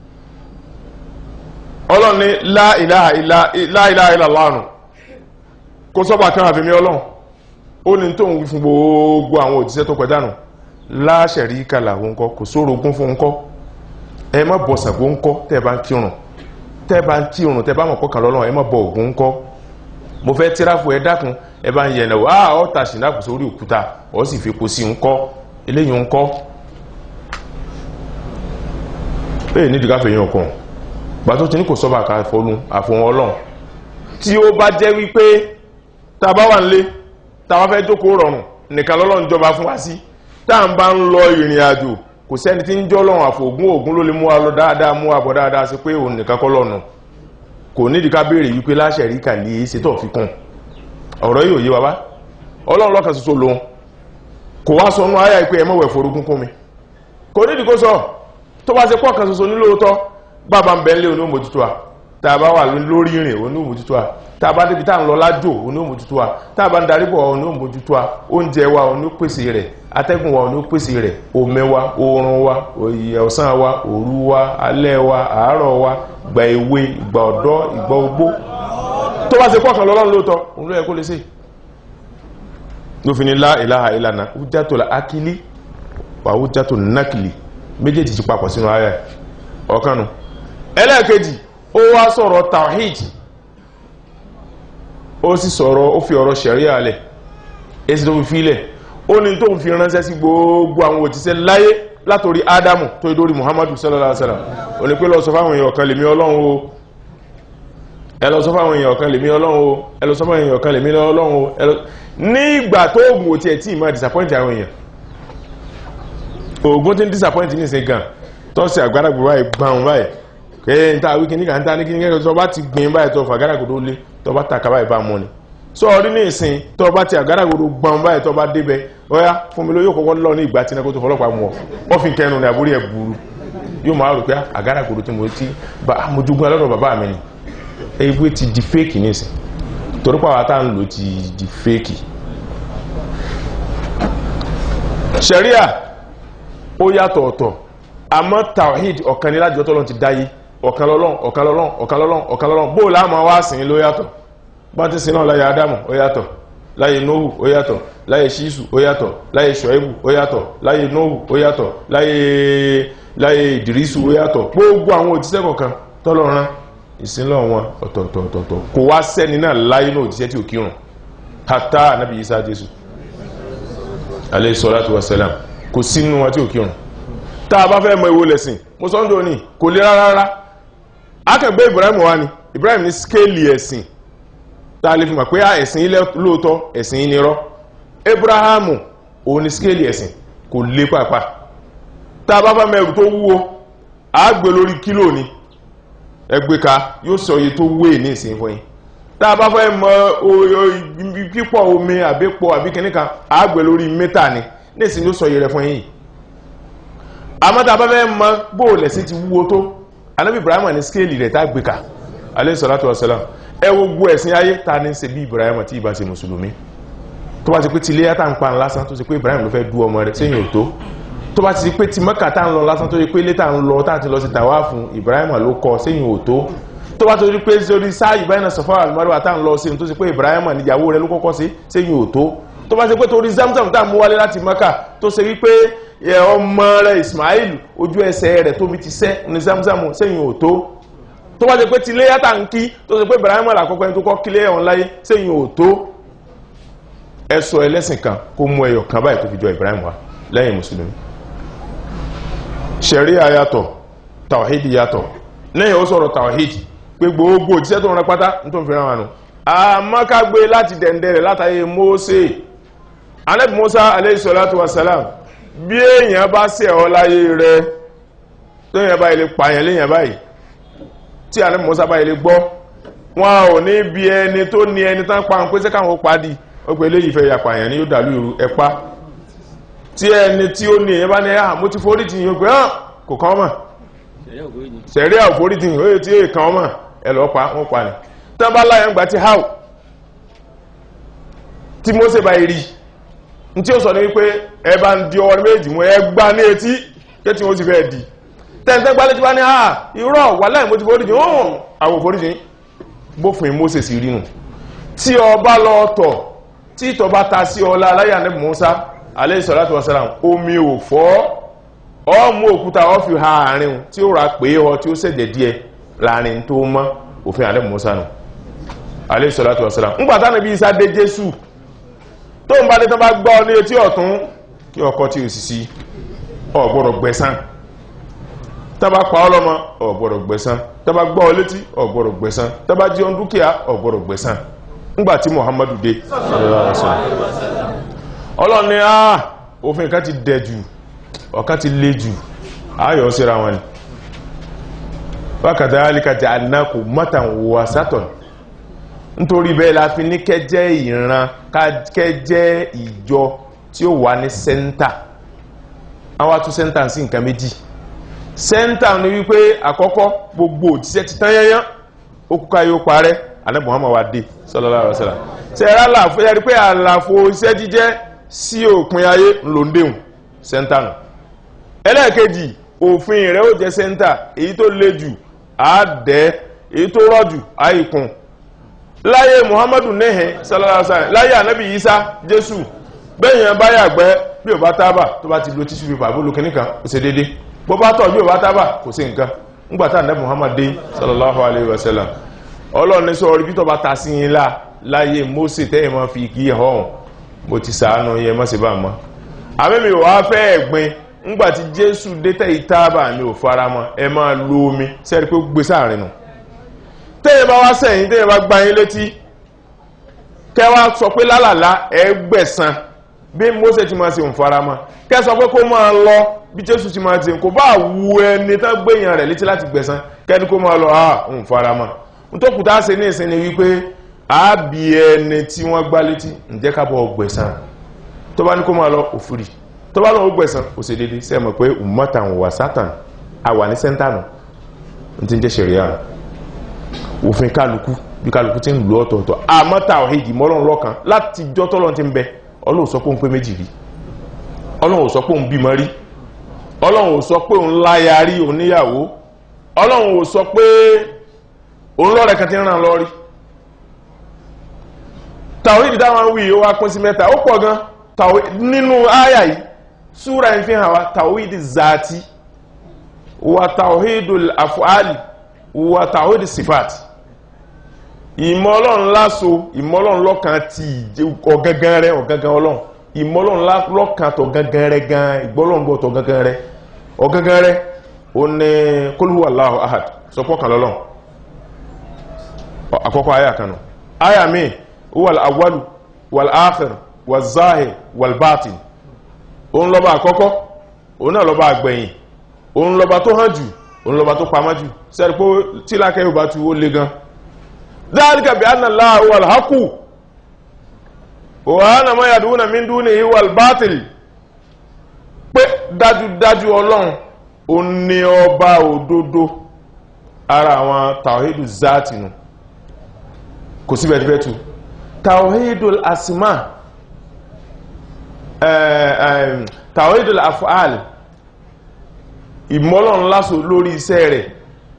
ọlọ́ni la ilaha illa la ilaha illa Allah kó sọ́bà kan àfẹ́mí ọlọ́run ó ní tó ń wí fún gbogbo àwọn òjíṣẹ́ tó pẹ̀dánù la sharika lahu ńkọ́ kò sórogún fún ńkọ́ ẹ má bọ Ṣàngó ńkọ́ tẹ́ bá ń kírun tẹ́ bá ń kírun tẹ́ bá mọ̀ kọ́kàn lọ́lọ́run ẹ má bọ Ògún ńkọ́ mo fẹ́ tíráfù ẹ dákun ẹ bá ń yẹ̀nà wá ọ́ ta ṣìnáàpù sórí òkúta ọ́ sì fi kó sí ńkọ́ eléyìí ńkọ́ bẹ́ẹ̀ nídìí káfẹ́ yín ọkàn gbà tó ti ní kò sọ́bà ká fọlú àfọ̀hún ọlọ́run tí ó bá jẹ́ wípé tá a bá wà nílé tá a bá fẹ́ jókòó rọrùn nìkan lọ́lọ́run jọba fún wa sí tá à ń bá ń lọ ìrìn àjò kò sẹ́ni tí ń jọ́ lọ́run àfògún ògún ló lè mú wa lọ dáadáa mú wa bọ̀ dáadáa sí pé òun nìkan kọ́ lọ́nu kò nídìí ká béèrè wípé láṣẹ rí kà ní ṣe tó fi kún ọ̀rọ̀ yìí ò yé wa bá ọlọ́run lọ́kàn ṣoṣo lòun kò wá sọ nú ayá ìpé ẹmọ́wẹ̀ forúkún kún mi kò nídìí kó sọ tó bá ṣe pọ̀ kan ṣoṣo nílòótọ́ bàbá ń bẹ́ńlé oní òmójútó a tá a bá wà lórí ìrìn oní òmójútó a tá a bá débi tá à ń lọ lájò oní òmójútó a tá a bá ń darí bọ̀ oní òmójútó a oúnjẹ wa oní pèsè rẹ̀ atẹ́gùn wa oní pèsè rẹ̀ omi wa oorun wa òye ọ̀sán wa òru wa alẹ́ wa àárọ̀ wa ìgbà èwe ìgbà ọ̀dọ́ ìgbà ogbó tó bá ṣe pọ̀ kan lọ́lọ́run lóòótọ́ òun ló yẹ kó lè ṣe ló fi ní lá ìláha ìlànà hujjatul la akili wà hujjatul nakili méjèèjì ti papọ̀ sínú ayẹ́ ọ̀kanu ẹlẹ́ẹ̀kejì ó wá sọ̀rọ̀ tawhid ó sì sọ̀rọ̀ ó fi ọ̀rọ̀ ṣẹ̀ríà alẹ̀ èsì tó fi fílẹ̀ ó ní tó fi ránṣẹ́ sí gbogbo àwọn òtíṣẹ́ láyé látorí ádámù tó ìdórí muhammadu sallallahu alaihi wasallam ó ní pé lọ sọ fáwọn èèyàn kan lèmi ọlọ́run o ẹ lọ sọ fáwọn èèyàn kan lèmi ọlọ́run o ẹ lọ sọ fáwọn èèyàn kan lèmi ọlọ́run o ní ìgbà tó oògùn òtí ẹ̀ tí ìmọ̀ disappoint àwọn èèyàn oògùn tí ń disappoint ní ìsìn gan tọ́sí àgbàdàgbò báyìí gbàùn báyìí kẹ́yẹ́ ní ta wíkì níkà ń ta ní kíní kẹ́kẹ́ tó bá ti gbìn báyìí tó fàgàdàgbò tó lé tó bá taka báyìí bá mọ́ ni sọ orí ní ìsìn tó bá ti àgbàdàgbò tó gbàùn báyìí tó bá débẹ̀ ọ̀yá fún mi ló yóò kọ́kọ́ lọ ní ìgbà tí náà tó fọlọ́pàá mú ọ wọ́n fi kẹnu ní àbúrí ẹ̀ burú yóò máa rò pé àgbàdàgbò tí mo ti mojugun alọ́dọ̀ bàbá mi ni ewé ti di fake nísìn torí pàwọn tá ń lò ti di fake sharia ó yàtọ̀ ọ̀tọ̀ àmọ́ tawhid ọ̀kan ní lájọ́ tọ́lọ́n ti dáyé ọ̀kan lọ́lọ́n ọ̀kan lọ́lọ́n ọ̀kan lọ́lọ́n ọ̀kan lọ́lọ́n bó láàmà wá sìn ló yàtọ̀ bá ti sin náà láyé adamu ó yàtọ̀ láyé nóhù ó yàtọ̀ láyé ṣíṣù ó yàtọ̀ láyé ṣọ́ẹ́bù ó yàtọ̀ láyé nóhù ó yàtọ̀ láyé láyé ìdírísù ó yàtọ̀ gbogbo àwọn òjíṣẹ́ kọ̀ọ̀kan tọ́lọ́run ìsinlọ̀ wọn ọ̀tọ̀ọ̀tọ̀ọ̀tọ̀ kò wá sẹ́ni náà láyé náà òjíṣẹ́ tí ò kírun hátà ànábì Ìsá Jésù alayhi salatu wassalam kò sínú wọn tí ò kírun tá a bá fẹ́ mọ ìwo lẹ̀sìn mo sọ ń dò ní kò lè rárá rárá akẹgbẹ́ Ibrahim wa ni Ibrahim ní skéèlì ẹ̀sìn tá a lè fi mọ̀ pé ẹ̀sìn ilẹ̀ lóòótọ́ ẹ̀sìn yìí ni rọ́ Abrahamu òun ni skéèlì ẹ̀sìn kò lè pàápàá tá a bá fẹ́ mẹ́rù tó wúwo a gbé lórí kílò ni ẹgbẹ́ ka yóò sọ iye tó wé ní ìsìn fún yín tá a bá fẹ́ mọ pípọ̀ omi àbípọ̀ àbí kìíní kan a gbé lórí mítà ni ní ìsìn yóò sọ iye rẹ̀ fún yín àmọ́ tá a bá fẹ́ mọ bóòlẹ̀ sí ti wúwo tó anábì Ibrahim ní skéèlì rẹ̀ tá a gbé ka alayhi salatu wassalam ẹ wo gbọ́ ẹ̀sìn ayé ta ní ṣe bí Ibrahim tí ìbá ṣe mùsùlùmí tó bá ti pé tilé yàtà ń pa lásán tó ṣe pé Ibrahim ló fẹ́ du ọmọ rẹ̀ sẹ́yìn òtó tó bá ti pé ti Mẹ́kà tá ń lọ lásán tó ṣe pé létà ń lọ tá ti lọ sí tàwa fún Ibrahim ló kọ sẹ́yìn òtó tó bá ti pé sórí sáàyè báyìí náà Safa al-Marwa tá ń lọ sí tó ṣe pé Ibrahim níyàwó rẹ̀ ló kọ́kọ́ sí sẹ́yìn òtó tó bá ti pé torí Zamzam tá mú wálé láti Mẹ́kà tó ṣe wípé ọmọ rẹ̀ Ismail ojú ẹsẹ̀ rẹ̀ tóbi ti sẹ́ ní Zamzam sẹ́yìn òtó tó bá ti pé tilé yàtà ń kí tó ṣe pé Ibrahim àkọ́kọ́ ẹni tó kọ́ kílé ọ̀hún láyé sẹ́yìn òtó ẹsọ ẹlẹ́sìn kan kó mú ẹyọ kan báyìí tó fi jọ Ibrahim wá lẹ́yìn mùsùlùmí ṣẹ̀ríà yàtọ̀ tàwáhídì yàtọ̀ lẹ́yìn ó sọ̀rọ̀ tàwáhídì pé gbogbo òjíṣẹ́ tó rán pátá ní tó ń fi rán wọn àmọ́kágbé láti dẹ̀ndẹ̀rẹ̀ látàyè Mósè Ànábì Mùsá alayhi salatu wassalam bí èèyàn bá ṣẹ̀ ọ́ láyé rẹ lẹ́yìn báyìí lè pààyàn lẹ́yìn báyìí tí Ànábì Mùsá báyìí lè gbọ́ wọn ò ní bí ẹni tó ní ẹni tán pa ń pèsè káwọn padì ó pé eléyìí fẹ́ yapa èèyàn ní yóò dàlú ìrù ẹ̀pá tí ẹni tí ó ní èèyàn bá ní àmú ti forí tì yín ó pé hàn kò kàn mọ̀ sẹ̀rí àwọn forí tì yín ó yẹ tí èè kàn mọ̀ ẹ lọ́ pa wọ́n pa ni tí wọ́n bá láyé ń gbà tí háù tí Mósè bá rí ní tí ó sọ ní wípé ẹ bá ń di ọwọ́ méjì mú ẹ gbá ní etí pé tí wọ́n sì fẹ́ di tẹ́ntẹ́ gbálẹ́ tí wọ́n ní àà irọ́ wà láì mo ti forí tì yín ó àwọn forí tì yín bófin Mósè sì rí nù tí ọba lọ tọ̀ tí ìtọ̀ bá ta sí ọlá aláyà ní Musa alayhi salatu wasalam omi ò fọ́ ọmú òkúta ọ fi ha àárín tí ó ra pé ọ tí ó sẹ̀jẹ̀ díẹ̀ láàrin tó mọ́ òfin alẹ́ Musa nù alayhi salatu wasalam ń pàtàkì níbi Isa dé Jésù tó ń bá dé tán bá gbọ́ ní etí ọ̀tún kí ọkọ tí ò sì sí ọ gbọ́dọ̀ gbẹ̀san tá bá pa ọ́ lọ́mọ ọ gbọ́dọ̀ gbẹ̀san tá bá gbọ́ ọ létí ọ gbọ́dọ̀ gbẹ̀san tá bá jí ọ dúkìá ọ gbọ́dọ̀ gbẹ̀san ngbàtí muhammadu dé ọlọ́ni àà òfin kan ti dẹ̀ jù ọ̀kan ti lé jù ayọ̀ síra wọn ni wákàtà alíkàtà anákò mọ́tàn wà sátọ̀n nítorí bẹ́ẹ̀ la fi ní kẹjẹ́ ìran kẹjẹ́ ìjọ tí ó wà ní sẹ́ńtà àwọn atún sẹ́ńtà sí nǹkan méjì sẹ́ńtà ni wípé àkọ́kọ́ gbogbo òjíṣẹ́ ti tán yányán ó kúkà yóò parẹ́ alẹ́ muhammad wa dé sallallahu alaihi wasallam ṣe ẹ̀rọ àlàfo yẹri pé àlàfo iṣẹ́ jíjẹ́ sí òpin ayé ńlọndéhùn sẹ́ńtà nù ẹlẹ́ẹ̀kejì òfin rẹ̀ ó jẹ́ sẹ́ńtà èyí tó le jù àádẹ́ èyí tó rọ̀ jù àìkún láyé muhammadu nẹ́hẹ̀ sallallahu alaihi wasallam láyé ànábì isa jésù bẹ́yìn bá yàgbẹ́ bí ò bá tábà tó bá ti lo tíṣù pépà bó lo kìnnìkan kò ṣe déédé bó bá tọ̀ bí ò bá tábà kò sí nǹkan ńgbà tá ànábì muhammad dé sallallahu alaihi wasallam ọlọ́run ní sọ orí bí tọba ta sí yín lá láyé Mósè tẹ́yìn máa fi kí hàn mo ti sàánú yẹn mọ́ sí bá mọ́ àmẹ́mi ò wá fẹ́ ẹ̀gbin ńgbà tí Jésù dẹ́tẹ̀ ìtaàbà mi ò fara mọ́ ẹ máa lo omi sẹ́rí pé ó gbé sáàrin nù tẹ́yìn bá wá sẹ́yìn tẹ́yìn bá gbá yín létí kẹ́ wá sọ pé lálàlá ẹ gbẹ̀san bí Mósè ti máa ṣe ń fara mọ́ kẹ́ sọ pé kó máa lọ bí Jésù ti máa ṣe kò bá wu ẹni tán gbẹ̀yàn rẹ̀ létí láti gbẹ̀san kẹ́ni kó máa lọ ah ń fara mọ́ ntọ́kùtà ṣe ní ìsinmi wípé àábí ẹni tí wọ́n gbá létí ǹjẹ́ ká bọ́ gbẹ̀san tó bá ní kó máa lọ òfurì tó bá lọ́wọ́ gbẹ̀san ó ṣe déédéé sẹ́ mọ̀ pé ummatan wà sátán àwà ní sẹ́ńtánù ní ti ń jẹ́ ṣẹ̀ríà òfin kálukú bí kálukú ti ń lò ọ̀tọ̀ọ̀tọ̀ àmọ́ tàwhídì mọ́lọ́run lọ́kan láti jọ́ tọ́lọ́run ti ń bẹ ọlọ́run sọ pé òun pé méjì rí ọlọ́run sọ pé òun bímọ rí ọlọ́run sọ pé òun láya rí òun níyàwó ọlọ́run sọ pé òun lọ́rẹ̀ kan ti ń ràn lọ́rí tàwídì dáwọn wí ó wá pín sí mẹ́ta ó pọ̀ gan nínú àyà yìí súra ń fi hàn wá tàwídì zàtí wà tàwídì àfúàlì wà tàwídì sífàtì ìmọ̀ ọlọ́run láso ìmọ̀ ọlọ́run lọ́kan ti ọ̀gangan rẹ̀ ọ̀gangan ọlọ́run ìmọ́lọ́run lọ́kàn tọ̀ gangan rẹ gan ìgbọ́lọ́run bọ̀ tọ̀ gangan rẹ ọ̀gangan rẹ ó ní kul huwa Allahu ahad sọpọ̀ kan lọ́lọ́run àkọ́kọ́ àyà kan nù àyà mi huwa al-awwalu wal-akhir wal-zahir wal-batin òun lọ́ba àkọ́kọ́ òun náà lọ́ba àgbẹ̀yìn òun lọ́ba tó hàn jù òun lọ́ba tó pamọ́ jù sẹ́ni pé tí lákẹ́ yóò bá tu ó le gan dhalika bi anna Allaha huwa al-haqqu wa anna ma yad'una min dunihi huwa al-batil pé dájúdájú ọlọ́run ó ní ọba òdodo ara àwọn tawhidu zaati nù kò síbẹ̀ tí fẹ́ tu tawhidul asma tawhidul af'al ìmọ́lọ́run lásò lórí iṣẹ́ rẹ̀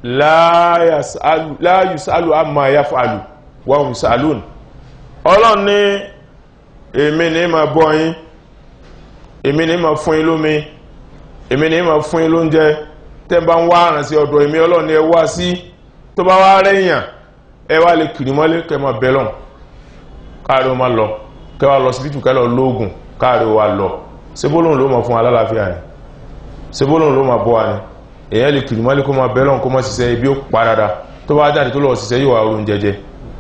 la yusalu amma yaf'alu wa hum yusalun ọlọ́run ní èmi ní ma bọ́ yín èmi ní ma fún yín lómi èmi ní ma fún yín lóúnjẹ tẹ́ bá ń wá àrùn sí ọ̀dọ̀ èmi ọlọ́run ní ẹ wá sí tó bá wá rẹ̀yàn ẹ wá lè kìrì mọ́lé kẹ́ ma bẹ́lọ̀n káàrí o ma lọ kẹ́ wá lọ síbítù kẹ́ lọ lóògùn káàrí o wa lọ sebólóhùn ló ma fún alálàáfíà ni sebólóhùn ló ma bọ́ wa ni èyàn lè kìrì mọ́lé kó ma bẹ́lọ̀n kó ma ṣiṣẹ́ ibi ó parada tó bá jáde tó lọ ṣiṣẹ́ yóò wá oorun jẹjẹ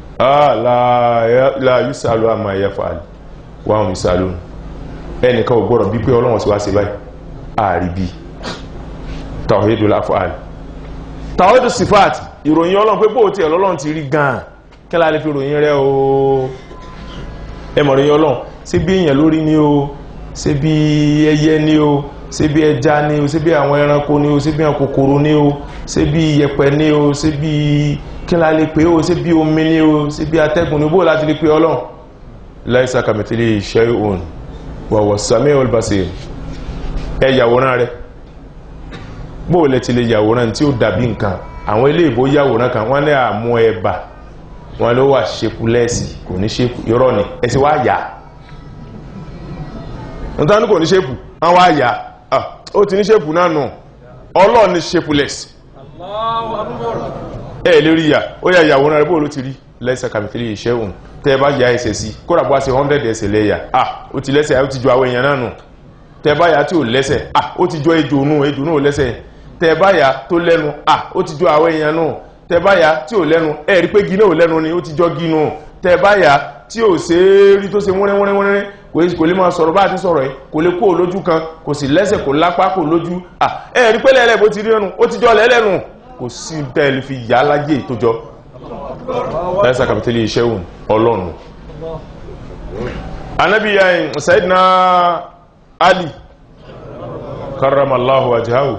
la yusalu amma yaf'al wa hum yusalun ẹnìkan ò gbọ́dọ̀ bí pé ọlọ́run sí wá sí báyìí àríbí tawhidul af'al tawhidus sifat ìròyìn ọlọ́run pé bóòtí ẹ̀lọ́lọ́run ti rí gan kẹ́lá lè fi ròyìn rẹ̀ o ẹmọ̀ ròyìn ọlọ́run ṣé bí èèyàn lórí ní o ṣé bí ẹyẹ ní o ṣé bí ẹja ní o ṣé bí àwọn ẹranko ní o ṣé bí àwọn kòkòrò ní o ṣé bí iyẹ̀pẹ̀ ní o ṣé bí kẹ́lá lè pé o ṣé bí omi ní o ṣé bí atẹ́gùn ní bóò láti lè pé ọlọ́run laisa kamithlihi shay'un wa huwa as-sami'ul basir ẹ yàwòrán rẹ̀ bóò lẹ ti lè yàwòrán tí ó dàbí nǹkan àwọn ilé ìbò yàwòrán kan wọ́n ní àmú ẹbà wọ́n ló wà ṣekú lẹ́ẹ̀sì kò ní ṣekú irọ́ ni ẹsì wá yà nítorí kò ní ṣekú wọ́n wá yà ó ti ní ṣekú náà nù ọlọ́ọ̀ ní ṣekú lẹ́ẹ̀sì ẹ lè rí yà ó yà yàwòrán rẹ̀ bóòlù ti rí lẹ́sẹ̀ kàmìtìlì iṣẹ́ òun tẹ́ bá yà ẹsẹ̀ sí kódà bó wá sí 100 ẹsẹ̀ lẹ́yà ah ó ti lẹ́sẹ̀ ó ti jọ àwọn èèyàn náà nù tẹ́ bá yà tí ò lẹ́sẹ̀ ah ó ti jọ ejò nù ejò nù lẹ́sẹ̀ tẹ́báyà tó lẹ́nu à ó ti jọ àwọn èèyàn náà tẹ́báyà tí ò lẹ́nu ẹ̀rí pé gí náà ò lẹ́nu ni ó ti jọ gí náà tẹ́báyà tí ò ṣe é rí tó ṣe wọ́nrẹ́wọ́nrẹ́ kò lè máa sọ̀rọ̀ bá àti sọ̀rọ̀ ẹ̀ kò lè kó o lójú kan kò sì lẹ́sẹ̀ kò lápá kò lójú à ẹ̀rí pé lẹ́lẹ́ bó ti rí ẹnu ó ti jọ lẹ́lẹ́nu kò sí tẹ́lẹ̀ fi yà á láyé tó jọ ẹ̀sà kàpítẹ́lì iṣẹ́ òun ọlọ́run anabi sayidina ali karramallahu wajhahu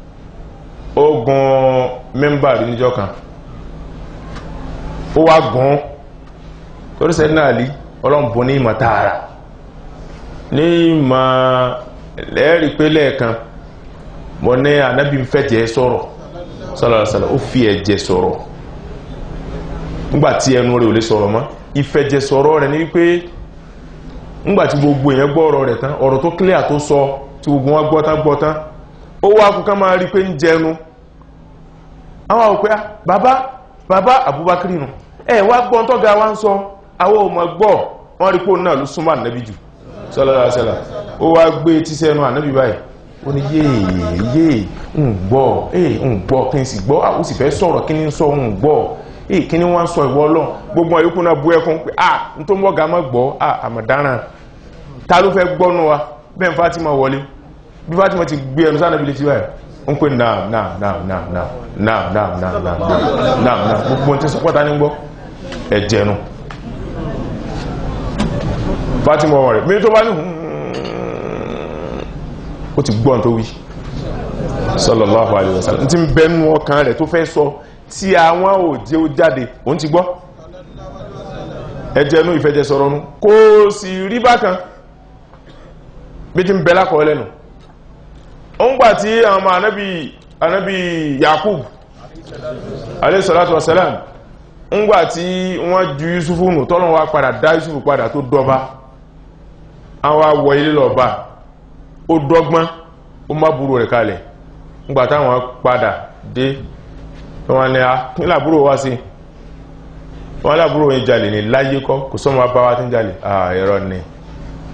ogun mẹ́mbàrí níjọ́ kan ó wá gùn torí sẹ́dí náà lí ọlọ́mbùn ní ìmọ̀ tààrà ní ìmọ̀ lẹ́ẹ̀rí pé lẹ́ẹ̀kan mọ̀ ní ànábì ń fẹ́jẹ̀ sọ̀rọ̀ sọ́lọ̀sọ́lọ̀ ó fi ẹ̀jẹ̀ sọ̀rọ̀ nígbàtí ẹnu rẹ̀ ò lè sọ̀rọ̀ mọ́ ìfẹ̀jẹ̀ sọ̀rọ̀ rẹ̀ ní wípé nígbàtí gbogbo èèyàn gbọ́ ọ̀rọ̀ rẹ̀ tán ọ̀rọ̀ tó clear tó sọ tí gbogbo wọn gbọ́ tán gbọ́ tán ó wá kú ká máa rí pé ń jẹnu àwọn òpé bàbá bàbá Abubakar nù ẹ wá gbọ́n tọ́ga wá ń sọ àwọn ọmọ gbọ́ wọ́n rí pé náà ló súnmọ́ ànábì jù sallallahu alaihi wasallam ó wá gbé tíṣẹ́ ẹnu ànábì báyìí ó ní yéè yéè ń gbọ́ ee ń gbọ́ kí n sì gbọ́ àwọn sì fẹ́ sọ̀rọ̀ kí ni sọ ń gbọ́ ee kí ni wọ́n sọ ìwọ ọlọ́ gbogbo àyókù náà bú ẹkún pé ah n tó mọ́ga mọ́ gbọ́ ah àmọ̀dáràn ta ló fẹ́ gbọ́nu wa bẹ́ẹ̀ Fatima wọlé bí Fatima ti gbé ẹnu sáà nàbí létí báyìí ń pè náà náà náà náà náà náà náà náà náà náà náà gbogbo tí sọpọ́ta ní gbọ́ ẹ̀jẹ̀nu Fatima wọ̀ rẹ̀ mi tó bá ní ó ti gbọ́n tó wí sallallahu alaihi wasallam tí ń bẹnu ọkàn rẹ̀ tó fẹ́ sọ tí àwọn òjé ó jáde òun ti gbọ́ ẹ̀jẹ̀nu ìfẹ́jẹ̀ sọ̀rọ̀ nù kò sì rí bákan bí ti ń bẹ lákọ̀ọ́ lẹ́nu ọgbà tí àwọn ọmọ anábì anábì yakub alayhi salatu wasalam ńgbà tí wọ́n ju yusufu nù tọ́lọ̀ wá padà dá yusufu padà tó dọba àwọn awọ ilé lọ́ba ó dọ́gbọ́n ó má burú rẹ̀ kalẹ̀ ńgbà táwọn padà dé wọ́n ní a kí làbúrò wá sí wọ́n làbúrò yẹn jalè ní láyé kọ́ kò sọ́mọ́ bá wá tí ń jalè ẹ̀rọ ni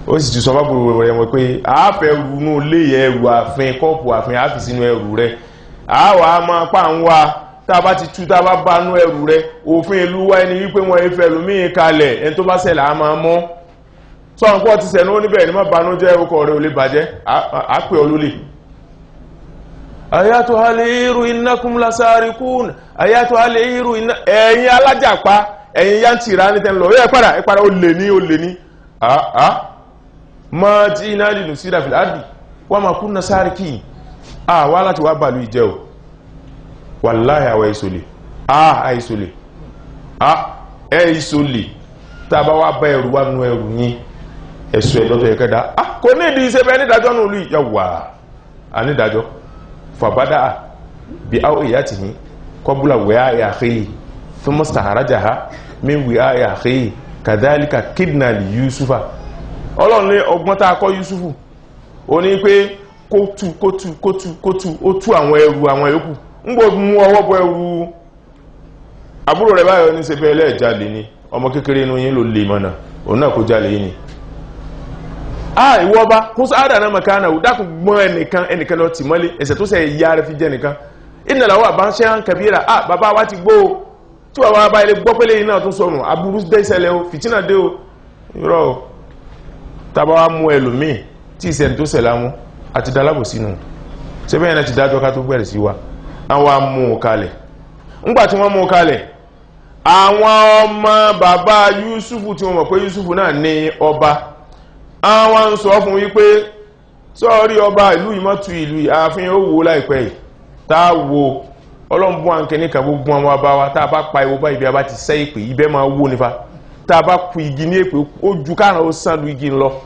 ó sì ti sọ fábùrù rẹ̀ wọ́n pé àáfẹ́ runú lé ẹrù àfin kọ́ọ̀pù àfin àfi sínú ẹrù rẹ̀ àáwọ̀ á máa pa ń wá tá a bá ti tú tá a bá bá nú ẹrù rẹ̀ òfin ìlú wa ẹni wípé wọn ìfẹ́ lómìn kalẹ̀ ẹni tó bá ṣẹlẹ̀ á máa mọ́ sọ̀rọ̀ pọ̀ ti sẹ̀nú oníbẹ̀ ní má banú jẹ́ orúkọ rẹ̀ ò lè bàjẹ́ á pè ọ lólè ayatu haliru innakum lasarikun ayatu haliru inna ẹ̀yin alájàpá ẹ̀yin yantira ní tẹ́lọ ẹ padà ẹ padà ó lè ní ó lè ní àá ma tí iná lè nù sí ìdàfilà àdì wọ́n ma kún na sáríkì à wá láti wá bàlú ìjẹ́ o wallahi àwọ̀ ìsòlè à àìsòlè à ẹ ìsòlè tá a bá wá bá ẹrù wá nú ẹrù yín ẹ̀sùn ẹ̀dọ́tọ̀ ẹ̀kẹ́dá à kò ní ìdí iṣẹ́ bẹ́ẹ̀ nídàjọ́ nù lù yàwà ànídàjọ́ fàbádà bí áwọ̀ ìyá tì ní kọbúlà wẹ́á ìyàkéyì fún mọ́sítà àrájáha mí wẹ́á ìyàkéyì kàdálíkà kidnali yusufa ọlọ́run ní ọgbọ́n tá a kọ́ yusufu ó ní pé kó tú kó tú kó tú kó tú ó tú àwọn ẹrù àwọn yòókù ń gbọ́ mú ọwọ́ bọ ẹrù àbúrò rẹ̀ báyọ̀ ní sẹ́fẹ́ ẹlẹ́ẹ̀jalè ni ọmọ kékeré inú yín ló lè mọ̀nà òun náà kó jalè yín ni ah ìwọ ọba kó sáádà náà màkà náà dákun gbọ́n ẹnìkan ẹnìkan lọ tì mọ́lé ẹ̀sẹ̀ tó sẹ̀ yá rẹ̀ fi jẹ́ nìkan ìnàláwọ̀ àbáṣẹ́ hàn kàbíyàrá ah bàbá wa ti gbó o tí wàá bá ilé gbọ́ pélé yìí náà tún sọnù aburú dé ìṣẹ̀lẹ̀ o fìtínà dé o irọ́ o tábà wá mú ẹlòmíì tí ìṣẹ̀lẹ̀ tó ṣẹlẹ̀ àwọn àti dalábò sínú ṣé bẹ́ẹ̀ náà ti dájọ́ ká tó bẹ̀rẹ̀ sí wa àwọn amú un kalẹ̀ ńgbà tí wọ́n mú un kalẹ̀ àwọn ọmọ bàbá Yusufu tí wọ́n mọ̀ pé Yusufu náà ní ọba àwọn ń sọ fún wípé sọ́ọ́rí ọba ìlú ìmọ̀tù ìlú ààfin ó wò láìpẹ́ yìí tá a wo ọlọ́mbọ́n àǹkẹ́ ní kàbó gbọ́n ọmọ ọba wa tá a bá pa ìwọ bá ibi a bá ti sẹ́ ìpè ibẹ̀ máa wó nífa tá a bá ku igi ní èpè ó ju káàrán ó sàn lu igi lọ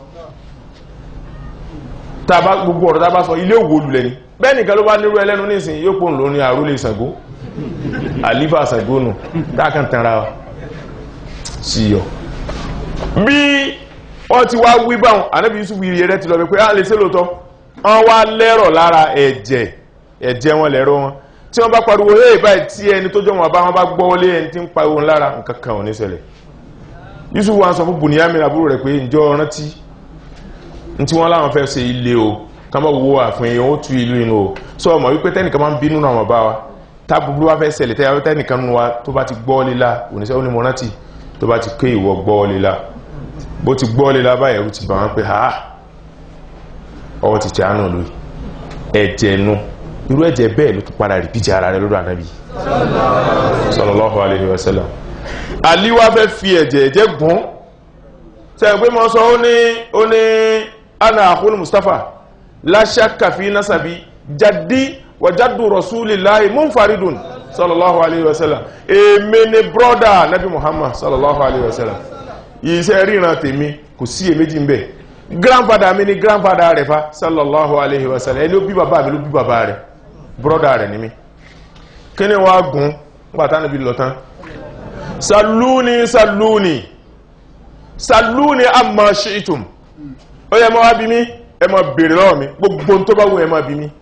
tá a bá gbogbo ọ̀rọ̀ tá a bá sọ ilé òwò lulẹ̀ ni bẹ́ẹ̀ nìkan ló bá nírú ẹlẹ́nu nísìnyí yóò pòun lórí àrólé Ṣàngó àlífà Ṣàngó nù tá a kàn tanra wa sí yọ. bí wọ́n ti wá wí báwọn ànábì Yusuf yìí rẹ ti lọ pé á lè ṣe lóòótọ́ wọ́n wá lẹ́rọ̀ lára ẹ̀jẹ̀ ẹ̀jẹ̀ wọn lẹ́rọ wọn tí wọ́n bá pariwo hey báyìí tí ẹni tó jọ wọn bá wọn bá gbọ́ wọlé ẹni tí ń pariwo lára nǹkan kan ò ní ṣẹlẹ̀ Yusuf wa sọ fún Bunyamin àbúrò rẹ̀ pé ǹjọ́ rántí ní tí wọ́n láwọn fẹ́ ṣe ilé o ká má wo àfihàn ó tu ìlú inú o sọ ọmọ wípé tẹ́nìkan máa ń bínú náà wọn bá wa tá búburú wa fẹ́ ṣẹlẹ̀ tẹ́ tẹ́nìkan nínú wa tó bá ti gbọ́ líla oníṣẹ́ ó ní mo rántí tó bá ti ké ìwọ gbọ́ líla bó ti gbọ́ líla báyìí ẹ̀rù ti bà wọ́n pé ha ọwọ́ ti tẹ́ àánú lóyè ẹ̀jẹ̀ nu irú ẹ̀jẹ̀ bẹ́ẹ̀ ló tún padà rí bíjà ara rẹ̀ lọ́dọ̀ ànábì sallallahu alaihi wasallam aliwa fẹ́ fi ẹ̀jẹ̀ ẹ̀jẹ̀ gùn sẹ́yìn pé mo sọ ó ní ó ní ana àkúlù mustapha láṣàkà fi nasabi jaddi wa jaddu rasulillahi munfaridun sallallahu alaihi wasallam èmi ni brọ́dà nabi muhammad sallallahu alaihi wasallam iṣẹ́ ríran tèmi kò sí èméjì ń bẹ̀ grandfather mi ni grandfather rẹ̀ fa sallallahu alaihi wasallam ẹni ó bí bàbá mi ló bí bàbá rẹ̀ brọ́dà rẹ̀ ni mi kí ni wọ́n á gùn gbàtà níbi lọ tán salúni salúni salúni amma shi'tum ó yẹ mọ́ wá bí mi ẹ má bèèrè lọ́wọ́ mi gbogbo tó bá wù ẹ má bí mi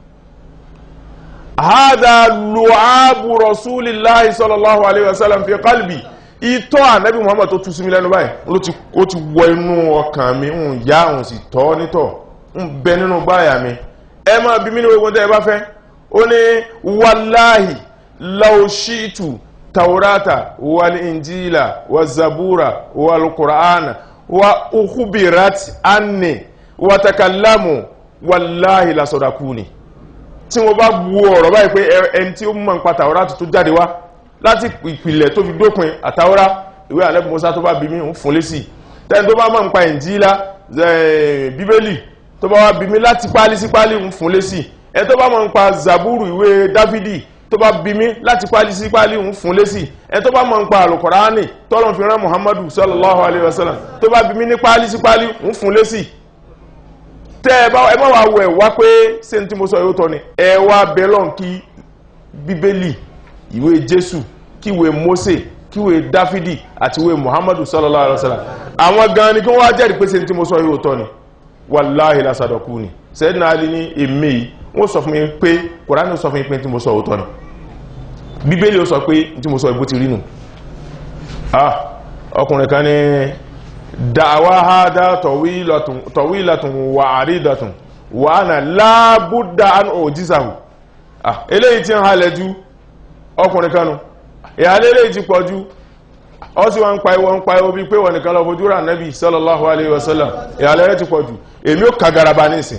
hádà lùábù rasulillahi sallallahu alaihi wasallam fi qalbi ìtọ́ ànábì muhammad tó tú sí mi lẹ́nu báyìí ló ti ó ti wọ inú ọkàn mi ń yá òun sì tọ́ nítọ̀ ń bẹ nínú báyà mi ẹ má bí mi ní gbogbo tẹ́ ẹ bá fẹ́ ó ní wàláhì law shi'tu taurata wal injila wa zabura wal qur'ana wa ukhbirat anni wa takallamu wallahi la sadakuni tí wọ́n bá wo ọ̀rọ̀ báyìí pé ẹni tí ó mọ̀ nípa taurata tó jáde wá láti ìpìlẹ̀ tó fi dópin àtàwọ́rá ìwé àlẹ́ Mùsá tó bá bí mi ń fún lésì tẹ́ni tó bá mọ̀ nípa ìnjílá bíbélì tó bá wá bí mi láti pálí sí pálí ń fún lésì ẹni tó bá mọ̀ nípa zaburu ìwé dáfídì tó bá bí mi láti pálí sí pálí ń fún lésì ẹni tó bá mọ̀ nípa alukọ̀ránì tọ́lọ̀ fi rán muhammadu sallallahu alayhi wa sallam tó bá bí mi ní pálí sí pálí ń fún lésì tẹ́ ẹ bá ẹ má wàá wọ ẹ wá pé ṣé ní tí mo sọ yóò tọ́ ni ẹ wá bẹ́lọ̀n kí bíbélì ìwé jésù kíwé mose kíwé dáfídì àti ìwé muhammadu sallallahu alayhi wa sallam àwọn gan ni kí wọ́n wá jẹ́rìí pé ṣé ní tí mo sọ yóò tọ́ ni wàláhì lásàdọ̀kú ni sẹ́dínà alì ní èmi yìí wọ́n sọ fún mi pé kòránì sọ fún mi pé tí mo sọ òótọ́ ni bíbélì ó sọ pé tí mo sọ ìbú ti rí nù ah ọkùnrin kan ní da'wa hada tawilatun tawilatun wa aridatun wa ana la budda an ujizahu ah eléyìí tí ń halẹ̀ ju ọkùnrin kanu ìhàlẹ̀ eléyìí ti pọ̀ ju ọ sí wọn ń pa ìwọ ń pa ìwọ bí pé wọn nìkan lọ fojú rà nẹ́bí sallallahu alayhi wa sallam ìhàlẹ̀ rẹ̀ ti pọ̀ ju èmi ó kagaraba nísìn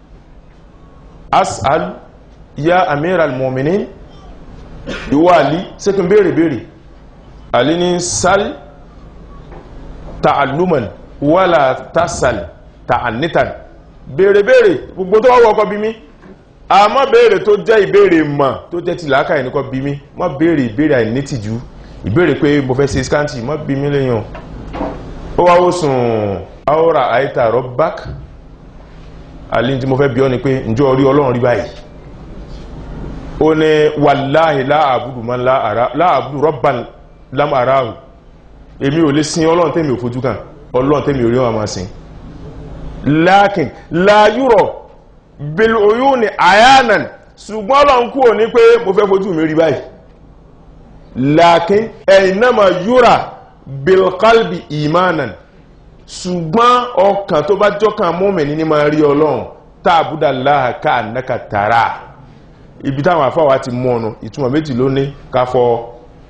as'al ya amir al-mu'minin ìwọ àlí sẹ́kùn béèrè béèrè àlí ní sal ta'alluman wala tasal ta'annitan béèrè béèrè gbogbo tó wọ́wọ́ ọkọ̀ bí mi àmọ́ béèrè tó jẹ́ ìbéèrè mọ̀ tó jẹ́ ti làákà ẹnìkan bí mi mọ́ béèrè ìbéèrè àìnítìjú ìbéèrè pé mo fẹ́ ṣe skanti mọ́ bí mi lẹ́yìn ó wá ó sùn aora aita robbak àlí tí mo fẹ́ bí ọ́ ni pé ǹjọ́ orí ọlọ́run rí báyìí ó ní wàláhì láàbùdù man láàbùdù rọ́bàn lámàráhù èmi ò lè sin ọlọ́run tẹ́mi ò fojú kan ọlọ́run tẹ́mi ò rí wọn máa sin lákìn láyúrọ̀ bil uyuni ayanan ṣùgbọ́n ọlọ́run kú ò ní pé mo fẹ́ fojú mi rí báyìí lákìn ẹ̀yìnàmà yúra bil qalbi imanan ṣùgbọ́n ọkàn tó bá jọ́kàn mọ́mìnì ní máa rí ọlọ́run táàbùdà láhà ká ànákà tààrà ibi táwọn àfáwà ti mú ọ̀nà ìtumọ̀ méjì ló ní káfọ́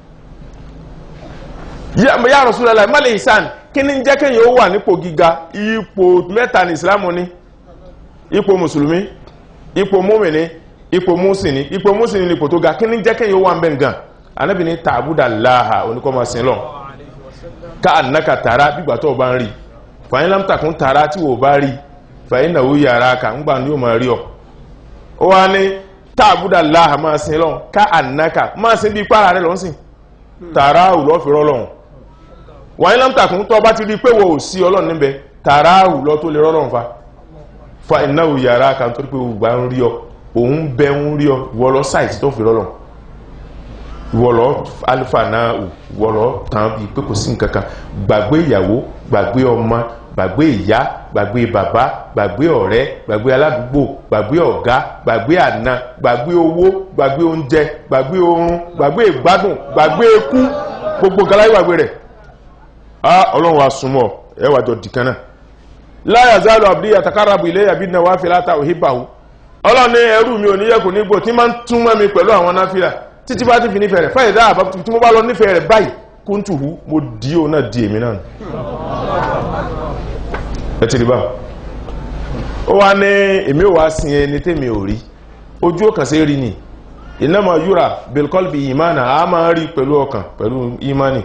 ya Rasulullah mọ́lẹ̀ ìsàn kí ní jẹ́ kéyàn ó wà nípò gíga ipò mẹ́ta ní ìsìlámù ní ipò mùsùlùmí ipò mọ́mìnì ipò mùsìnì ipò mùsìnì ní ipò tó ga kí ní jẹ́ kéyàn ó wà ń bẹ̀ gan anábì ní tààbùdà láhà oníkọ́mọ sí lọ ká ànáka tààrà bígbà tó o bá ń rí fàyín lámtàkùn tààrà tí wò bá rí fàyín náà ó yàrá kà ń gbà ní yóò máa rí ọ ó wá ní tààbùdà láhà máa sin lọ ká ànáka máa sin bí pàrà rẹ lọ sin tààrà ò lọ́ fi rọ́lọ́hun wọ́n ní lámtàkùn tó bá ti rí pé wò ó sí ọlọ́run níbẹ̀ tààrà ò lọ́ tó lè rọ́lọ́hun fa fa iná ò yàrá kà ń torí pé ògbà ń rí ọ òun bẹ ń rí ọ ìwọ lọ sáìtì tó fi rọ́lọ́hun ìwọ lọ alifa náà ìwọ lọ tàn bí pé kò sí nǹkan kan gbàgbé ìyàwó gbàgbé ọmọ gbàgbé ìyá gbàgbé bàbá gbàgbé ọ̀rẹ́ gbàgbé aládùúgbò gbàgbé ọ̀gá gbàgbé àna gbàgbé owó gbàgbé oúnjẹ gbàgbé oorun gbàgbé ìgbádùn gbàgbé ikú gbogbo galáyé gbàgbé rẹ̀ á ọlọ́run wa súnmọ́ ẹ wà jọ dìkan náà láyà zálù àbúrí àtàkárabù ilé yàbí náà wá fi láta òhìbàwò ọlọ́run ní ẹrú mi ò ní yẹ̀kù nígbò tí máa ń tún mọ́ mi pẹ̀lú àwọn náfìlà títí bá ti fi nífẹ̀ẹ́ rẹ̀ fáyẹ̀ dáàbá tí mo bá lọ nífẹ̀ẹ́ rẹ̀ báyìí kúntùhù mo dí o náà di èmi náà ẹ ti rí bá ó wá ní èmi ò wá sin ẹni tèmi ò rí ojú ọkàn sí rí ni ìnáma yúra bilkọlbi ìmánà a máa rí pẹ̀lú ọkàn pẹ̀lú ìmánì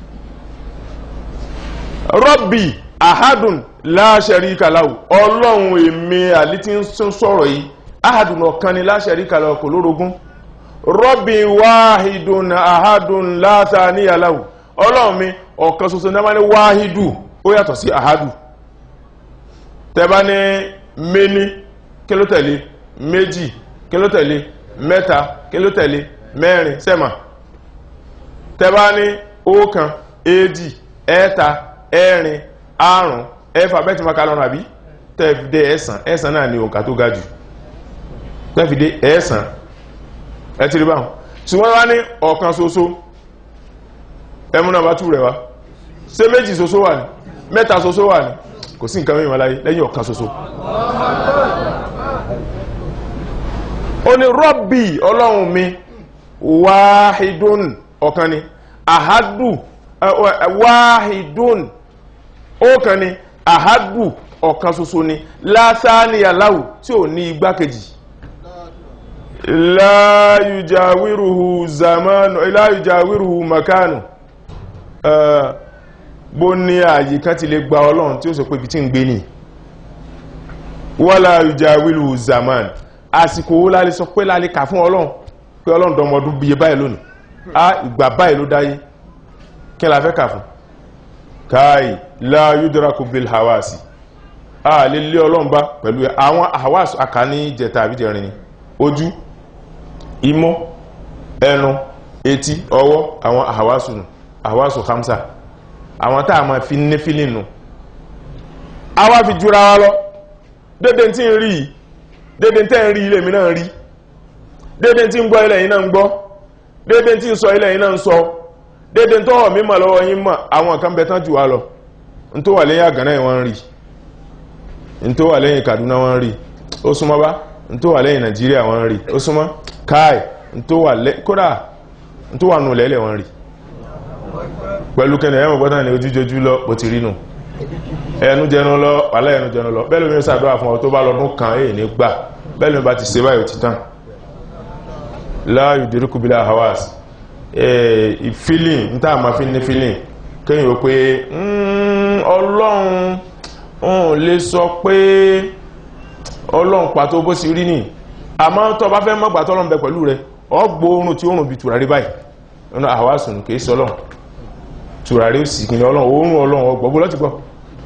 rọ́bì ahadun la sharika lahu ọlọ́run èmi àlítí ń sọ̀rọ̀ yìí ahadun ọ̀kan ni la sharika lahu kò lórogún rọ́bì wáhidun ahadun la thaniya lahu ọlọ́run mi ọ̀kan ṣoṣo náà máa ní wáhidù ó yàtọ̀ sí ahadu tẹ́bá ní méní kí ló tẹ̀lé méjì kí ló tẹ̀lé mẹ́ta kí ló tẹ̀lé mẹ́rin sẹ́mà tẹ́bá ní ọ̀kan èjì ẹ̀ta ẹ̀rin àrùn ẹ̀fà bẹ́ẹ̀ tí ma ká lọ́nà àbí tẹ́fìdé ẹ̀sàn ẹ̀sàn náà ni òǹkà tó ga jù tẹ́fìdé ẹ̀sàn ẹ ti rí báwọn ṣùgbọ́n wá ní ọ̀kan ṣoṣo ẹmú náà bá tú rẹ̀ wá ṣé méjì ṣoṣo wà ní mẹ́ta ṣoṣo wà ní kò sí nǹkan mìíràn láyé lẹ́yìn ọ̀kan ṣoṣo ó ní rọ́bì ọlọ́run mi wáhidún ọ̀kan ni àhádù wáhidún ọ̀kan ni àhádù ọ̀kan ṣoṣo ni lásánìyàláwù tí ò ní igbákejì láyùjáwírùhù zamanu láyùjáwírùhù makanu bó ní ààyè kan ti lè gba ọlọ́run tí ó sọ pé ibi tí ń gbé ní wọ́lá yùjáwírùhù zaman àsìkò owó lálẹ́ sọ pé lálẹ́ kà fún ọlọ́run pé ọlọ́run dọmọdún bíye báyìí lónìí a ìgbà báyìí ló dáyé kí la fẹ́ kà fún káàì láyùdúrakù bil hawasi a lè lé ọlọ́run bá pẹ̀lú àwọn hawasi àkàní jẹta àbíjẹrin ni ojú imú ẹnu etí ọwọ́ àwọn àwásù nù àwásù hamsa àwọn tá a máa fi ní fílìn nù a wá fi jura wa lọ dédé tí ń rí dédé tẹ́ ń rí ilé mi náà rí dédé tí ń gbọ́ ilẹ̀ yìí náà ń gbọ́ dédé tí ń sọ ilẹ̀ yìí náà ń sọ dédé tó hàn mímọ̀ lọ́wọ́ yín mọ̀ àwọn kan bẹ tán jù wá lọ n tó wà lẹ́yìn àgànná yìí wọ́n ń rí n tó wà lẹ́yìn Kaduna wọ́n ń rí ó súnmọ́ bá n tó wà lẹ́yìn Nàìjíríà wọ́n ń rí ó súnmọ́ káì n tó wà lẹ́ kódà n tó wà nù lẹ́lẹ̀ wọ́n ń rí pẹ̀lú kẹ́nà ẹ̀wọ̀n gbọ́dọ̀ ní ojújojú lọ bó ti rí nù ẹnu jẹnu lọ wàlẹ́ ẹnu jẹnu lọ bẹ́ẹ̀ lómi ń sàdúrà fún ọ tó bá lọ́dún kan èyí ní gbà bẹ́ẹ̀ lómi bá ti ṣe báyìí ó ti tán láàyò dìríkù bílá hawas feeling ní táà máa fi ní feeling kéyìn ó pé ọlọ́run òun lè sọ pé ọlọ́run pàtó bó sì rí nì àmọ́ tó bá fẹ́ mọ́gbà tọ́lọ́run bẹ pẹ̀lú rẹ ọgbó oorun tí oorun bí tùràrí báyìí nínú àwásùn kìí sọ ọlọ́run tùràrí sì kìí ọlọ́run oorun ọlọ́run ọgbọ̀gbọ́ lọ́ti gbọ́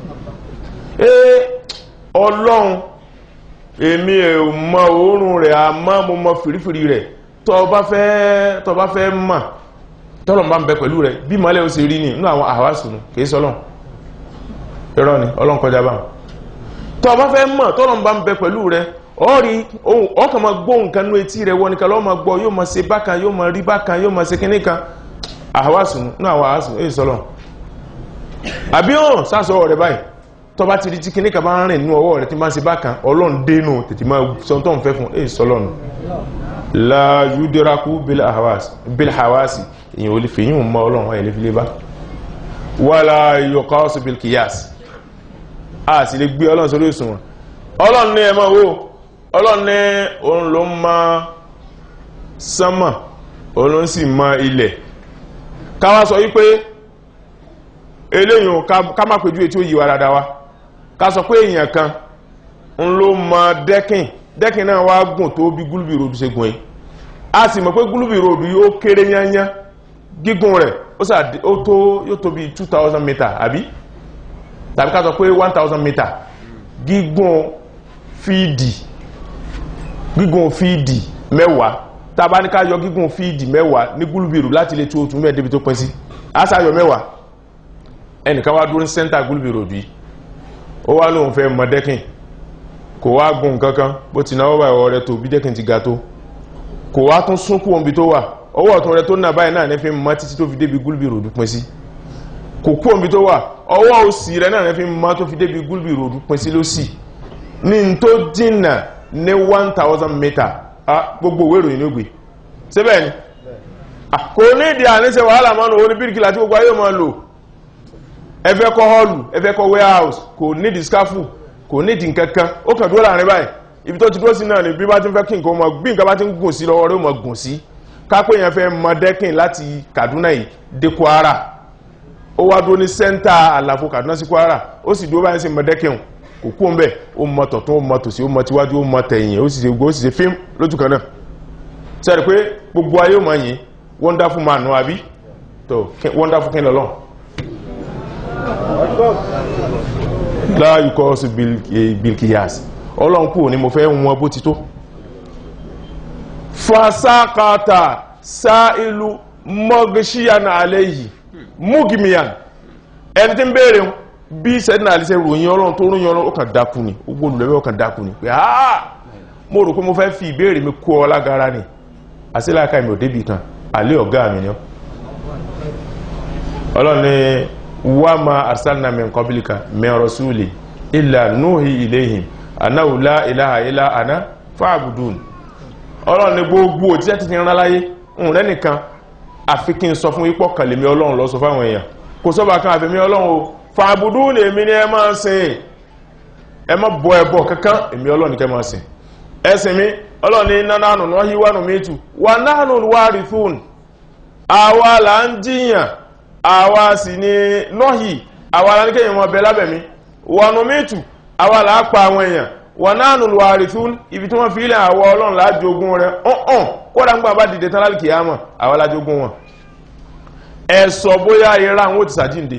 ee ọlọ́run èmi ò mọ oorun rẹ̀ àmọ́ mo mọ fìrífìrí rẹ̀ tó bá fẹ́ tó bá fẹ́ mọ̀ tọ́lọ̀ bá ń bẹ pẹ̀lú rẹ̀ bí mọ́lẹ̀ ó ṣe rí ní inú àwọn àwásùn kìí sọ́lọ̀ irọ́ ni ọlọ́n kọjá bá tó bá fẹ́ mọ̀ tọ́lọ̀ bá ń bẹ pẹ̀lú rẹ̀ ọ̀rí ọkàn máa gbọ́ nǹkan ní etí rẹ̀ wọ́n ní kálọ́ máa gbọ́ yóò máa ṣe bákan yóò máa rí bákan yóò máa ṣe kíní kan àwásùn ní àwọn àwásùn èyí sọ́lọ̀ àbí hàn sásọ rẹ̀ báyìí tó bá ti rí tí kíní kan bá ń rìn nínú ọwọ́ rẹ̀ tí máa ṣe bákan ọlọ́run dénú tètè máa sọ tó ń fẹ́ fún èyí sọ́lọ̀ nù la yudiraku bilhawasi èyàn olè fèyí mọ́ ọlọ́run wáyé lè fi lé bá wala yuqasu bilkiyas a sì lè gbé ọlọ́run sórí òsùnwọ̀n ọlọ́run ní ẹmọ́ owó ọlọ́run ní òun ló mọ sánmà òun ló sì mọ ilẹ̀ káwá sọ wípé eléyìn ká má péjú etí ó yíwa dáadáa wá ká sọ pé èèyàn kan ń ló mọ dẹ́kìn dẹ́kìn náà wá gùn tó bí gúlùbì ròdù ṣe gùn yìí a sì mọ̀ pé gúlùbì ròdù yóò kéré yányá gígùn rẹ̀ ó tó yóò tó bí 2000 meter àbí tàbí ká sọ pé 1000 meter gígùn fíìdì gígùn fíìdì mẹ́wàá tàbá ní ká yọ gígùn fíìdì mẹ́wàá ní gúlùbì ròdù láti lè tó otu mẹ́ẹ̀ débi tó pín sí a sá yọ mẹ́wàá ẹnìkan wá dúró ní sẹ́ńtà gúlùbì ròdù yìí ó wá lóun fẹ́ mọ dẹ́kìn kò wá gùn kankan bó ti náwó báyìí ọ̀rẹ́ tó bí dẹ́kìn ti ga tó kò wá tún sún kú omi tó wà ọwọ́ ọ̀tún rẹ tó nà báyìí náà nẹ́fí mọ́ títí tó fi débi gúlùbì ròdù pín sí kò kú omi tó wà ọwọ́ òsì rẹ náà nẹ́fí mọ́ tó fi débi gúlùbì ròdù pín sí lọ́sì ní n tó dínà ní one thousand meter gbogbo òwe ìròyìn ló gbé síbẹ̀ ni kò ní ìdí àníṣe wàhálà mọ́nu orí bíríkìlà tí gbogbo ayé máa lò ẹfẹ́ kọ́ họ́ọ̀lù ẹfẹ́ kọ́ warehouse kò ní discafu kò ní ìdí nkankan ó kàn dúró láàrin báyìí ibi tó ti dúró sí náà ni bí bá ti ń fẹ́ kí nǹkan mọ̀ bí nǹkan bá ti ń gùn sí lọ́wọ́ rẹ̀ mọ̀ gùn sí kápẹ́ yẹn fẹ́ mọ dẹ́kìn láti Kaduna yìí dé Kwara ó wá dúró ní sẹ́ńtà àlàfo Kaduna sí Kwara ó sì dúró báyìí sí mọ dẹ́kìn kò kú ń bẹ̀ ó mọ tọ̀tún ó mọ tòsí ó mọ tíwájú ó mọ tẹ̀yìn ó sì ṣe gbogbo ó sì ṣe fíìmù lójú kan náà sẹ́ni pé gbogbo ayé ó mọ yìí wonderful man nù àbí tó wonderful kí n lọ́lọ́ láàyè kọ́ sí bilkiyas ọlọ́run kú ní mo fẹ́ wọn bó ti tó fasakata sa'ilu mọ́gíṣíyàn àlẹ́yìí múgìmíyàn ẹni tí ń bèèrè bí sẹ́dínà àlẹ́sẹ̀ ròyìn ọlọ́run tó ròyìn ọlọ́run ó kàn dákú ni ó gbóòlù lẹ́wẹ́ ó kàn dákú ni pé àà mo rò pé mo fẹ́ fi ìbéèrè mi kó ọ lágara ni àsíláàká mi ò débì kan àlẹ́ ọ̀gá mi ni ọlọ́run ni wa ma arsalna min qablika min rasuli illa nuhi ilayhim annahu la ilaha illa ana fa'budun ọlọ́run ní gbogbo òjíṣẹ́ ti rán láyé ń rẹ́nìkan àfi kí n sọ fún ipò kàlẹ̀mí ọlọ́run lọ sọ fáwọn èèyàn kò sọ́bà kan àfẹ́mí ọlọ́run o fa'budun èmi ni ẹ máa sìn ẹ má bọ ẹbọ kankan èmi ọlọ́run ní kẹ́ máa sìn ẹsìn mi ọlọ́run ní nánánù nọ́hí wánu méjì wà nánù warithun àwa là ń jiyàn àwa sì ní nọ́hì àwa là ní kéèyàn mọ́ bẹ lábẹ̀mí wọnú méjì àwa là á pa àwọn èèyàn wọ́n náà nù lùwàrìtún ibi tí wọ́n fi ilẹ̀ àwọ ọlọ́run lájógún rẹ̀ ọ̀hún kódà ń gbà bá dìde tán lálùkì àmọ̀ àwọn lájógún wọn ẹ sọ bóyá ìra àwọn òtìsà jíǹde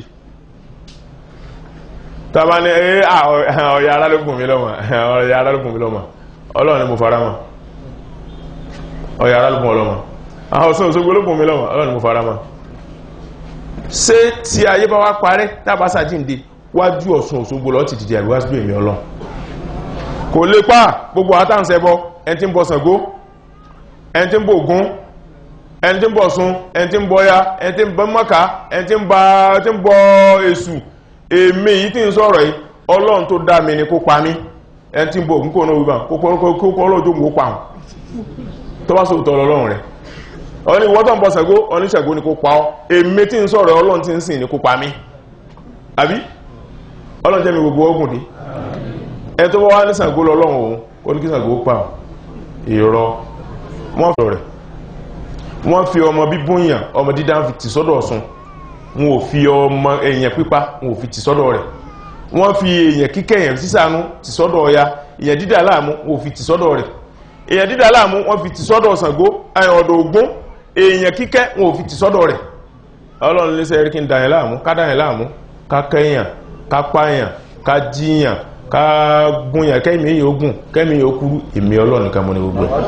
tàbá ní ẹ ọ̀yà alálùkùn mi lọ́mọ ọ̀yà alálùkùn mi lọ́mọ ọlọ́run ni mo fara mọ́ ọ̀yà alálùkùn ọlọ́mọ àwọn ọ̀sán òṣogbo olókùn mi lọ́mọ ọlọ́run ni mo fara mọ́ ṣé tí ayé bá wá parẹ́ tábà sàjíǹde wájú ọ̀sán òṣogbo lọ́ọ́ ti dìde àríwá sí èmi ọlọ́run kò lè pa gbogbo àtàǹsẹ̀bọ ẹni tí ń bọ Ṣàngó ẹni tí ń bọ Ògún ẹni tí ń bọ Ọ̀ṣun ẹni tí ń bọ ya ẹni tí ń bọ Mọ́kà ẹni tí ń bọ Èṣù èmi yìí tí ń sọ̀rọ̀ yìí ọlọ́run tó dá mi ni kó pa mí ẹni tí ń bọ̀ ògún kò náà wíwá kó kọ́ ọlọ́jọ́ ògún kó pa wọn tó bá sòótọ́ ọlọ́run rẹ̀ ọ̀ní ìwọ́n tó ń bọ̀ Ṣàngó oníṣègùn ni kó pa ọ́ èmi tí ń sọ̀rọ̀ ọlọ́run tí ń sìn ni kó pa mí àbí ọlọ́run jẹ́ mi gbogbo ogun dé ẹ tó bá wá ní Ṣàngó lọ́lọ́run òun ó ní kí Ṣàngó pa ọ́ ìrọ wọ́n fi rẹ̀ wọ́n fi ọmọ bíbúnyàn ọmọ dídá fi tì sọ́dọ̀ Ọ̀ṣun wọn ò fi ọmọ èèyàn pípa wọn ò fi tì sọ́dọ̀ rẹ̀ wọ́n fi èèyàn kíkẹ́ èèyàn sísànú tì sọ́dọ̀ Ọya èèyàn dídà láàmú wọn ò fi tì sọ́dọ̀ rẹ̀ èèyàn dídà láàmú wọ́n fi tì sọ́dọ̀ Ṣàngó ọ̀dọ̀ Ògún èèyàn kíkẹ́ wọn ò fi tì sọ́dọ̀ rẹ̀ Ọlọ́run lè sẹ́yìn kí n dàyàn láàmú ká dàyàn láàmú ká kẹ́yàn ká pààyàn ká jíyàn ká gúnyàn kẹ́mi èèyàn ogun kẹ́mi èèyàn okuru èmi Ọlọ́run nìkan mọ́ ní gbogbo ẹ̀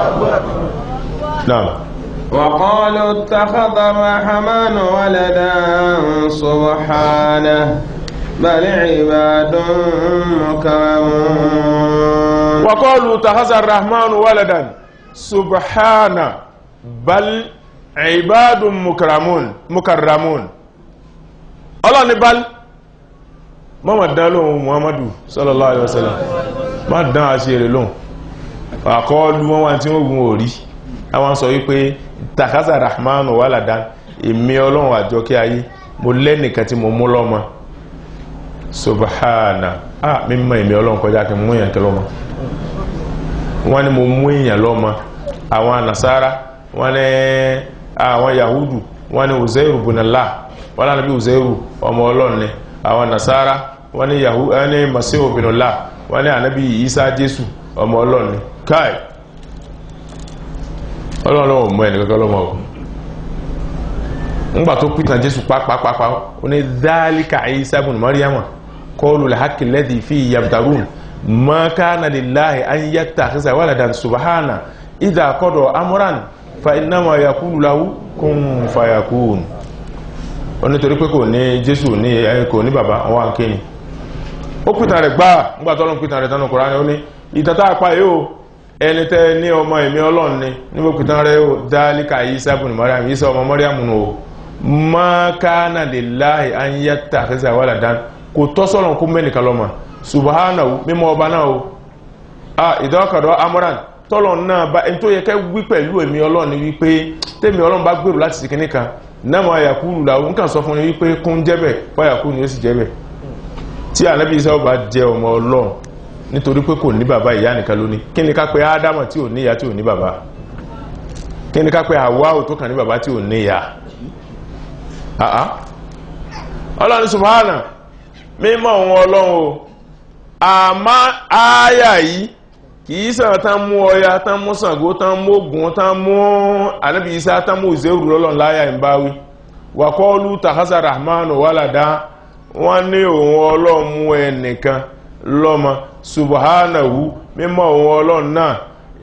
náà وقالوا اتخذ الرحمن ولدا سبحانه بل عباد مكرمون وقالوا اتخذ الرحمن ولدا سبحانه بل عباد مكرمون مكرمون الله ni bal mama dán lóhun muhammadu sallallahu alaihi wasallam ma dán àṣírí lóhun àkọọ́lù wọn wá tí wọ́n gún orí àwọn sọ wípé takaza rahmanu waladan èmi ọlọ́run àjọkẹ́ ayé mo lẹ́nìkan tí mo mú lọ́mọ subhana ah mímọ̀ èmi ọlọ́run kọjá kí mú èèyàn kẹlọ́mọ wọ́n ní mo mú èèyàn lọ́mọ àwọn nasara wọ́n ní àwọn yahudu wọ́n ní uzeiru bunala wọ́n lánàá bí uzeiru ọmọ ọlọ́run ni àwọn nasara wọ́n ní yahu wọ́n ní masihu binula wọ́n ní anabi isa jésù ọmọ ọlọ́run ni káì ọlọ́run lọ́wọ́ mọ́ ẹni kankan lọ́mọ o ńgbà tó pìtàn jésù pápápápá ó ní dhalika isa ibn maryama qawlul haqqi alladhi fihi yamtarun ma kana lillahi an yattakhidha waladan subhana idha qada amran fa innama yaqulu lahu kun fayakun ó ní torí pé kò ní jésù ní kò ní bàbá wọn wà kéyìn ó pìtàn rẹ̀ gbáà ńgbà tó lọ́n pìtàn rẹ̀ tánú Kùránì ó ní ìtàtà àpá yóò ẹni tẹ́ ní ọmọ ìmí ọlọ́run ni níbo pìtàn rẹ̀ ó dálíkà Ìsá ibn Maryam Ìsá ọmọ Maryam nù o ma kana lillahi an yattakhidha waladan kò tọ́ sọ́lọ́n kó mẹ́nìkan lọ́mọ subhanahu mímọ́ ọba náà o a ìdọ́kàdọ́ amoran tọ́lọ̀ náà bá ẹni tó yẹ kẹ́ wí pẹ̀lú èmi ọlọ́run ni wípé tèmi ọlọ́run bá gbèrò láti sìnkí nìkan náà máa yàkúrù làwọn nǹkan sọ fún ni wípé kún jẹ́bẹ̀ fáyàkúrù ni ó sì jẹ́bẹ̀ tí ànábì Ìsá bá jẹ́ ọmọ ọlọ́run nítorí pé kò ní bàbá ìyá nìkan lóní kí ni ká pé ádámà tí ò ní ìyá tí ò ní bàbá kí ni ká pé àwáwò tó kàn ní bàbá tí ò ní ìyá àá ọlọ́run subhana mímọ́ òun ọlọ́run o àmá ááyà yìí kìí sàn tán mú ọya tán mú Ṣàngó tán mú Ògún tán mú ànábì Ìsá tán mú ìzẹ́rù lọ́lọ́run láyà ń báwí wàkọ́ọ́lù tàhásà rahmanu wàlàdá wọ́n ní òun ọlọ́run mú ẹnìkan lọ́mọ subhanahu mímọ́ òun ọlọ́run náà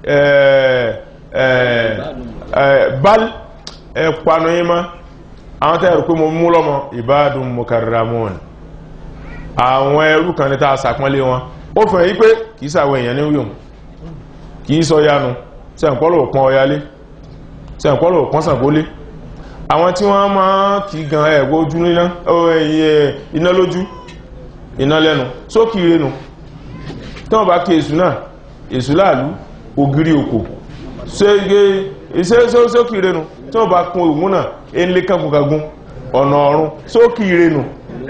bal ẹ̀panu yín mọ́ àwọn tẹ́rù pé mo mú lọ́mọ ìbádùn mukarramun àwọn ẹrú kan ní tàà sàpọ́nlé wọn ó fẹ́ yí pé kìí sàwọ èèyàn ní wíwọ̀n kìí sọ yánu sẹ́ǹpọ́lọ̀ pọ́n ọyálé sẹ́ǹpọ́lọ̀ pọ́n sàgbólé àwọn tí wọ́n máa kìí gan ẹ̀gbọ́ ojú iná lójú iná lẹ́nu sókì renu tí wọ́n bá kí èsù náà èsù láàlú ògiri òkò sókì renu tí wọ́n bá kún ògùn náà ilé kankunkagun ọ̀nà ọ̀run sókì renu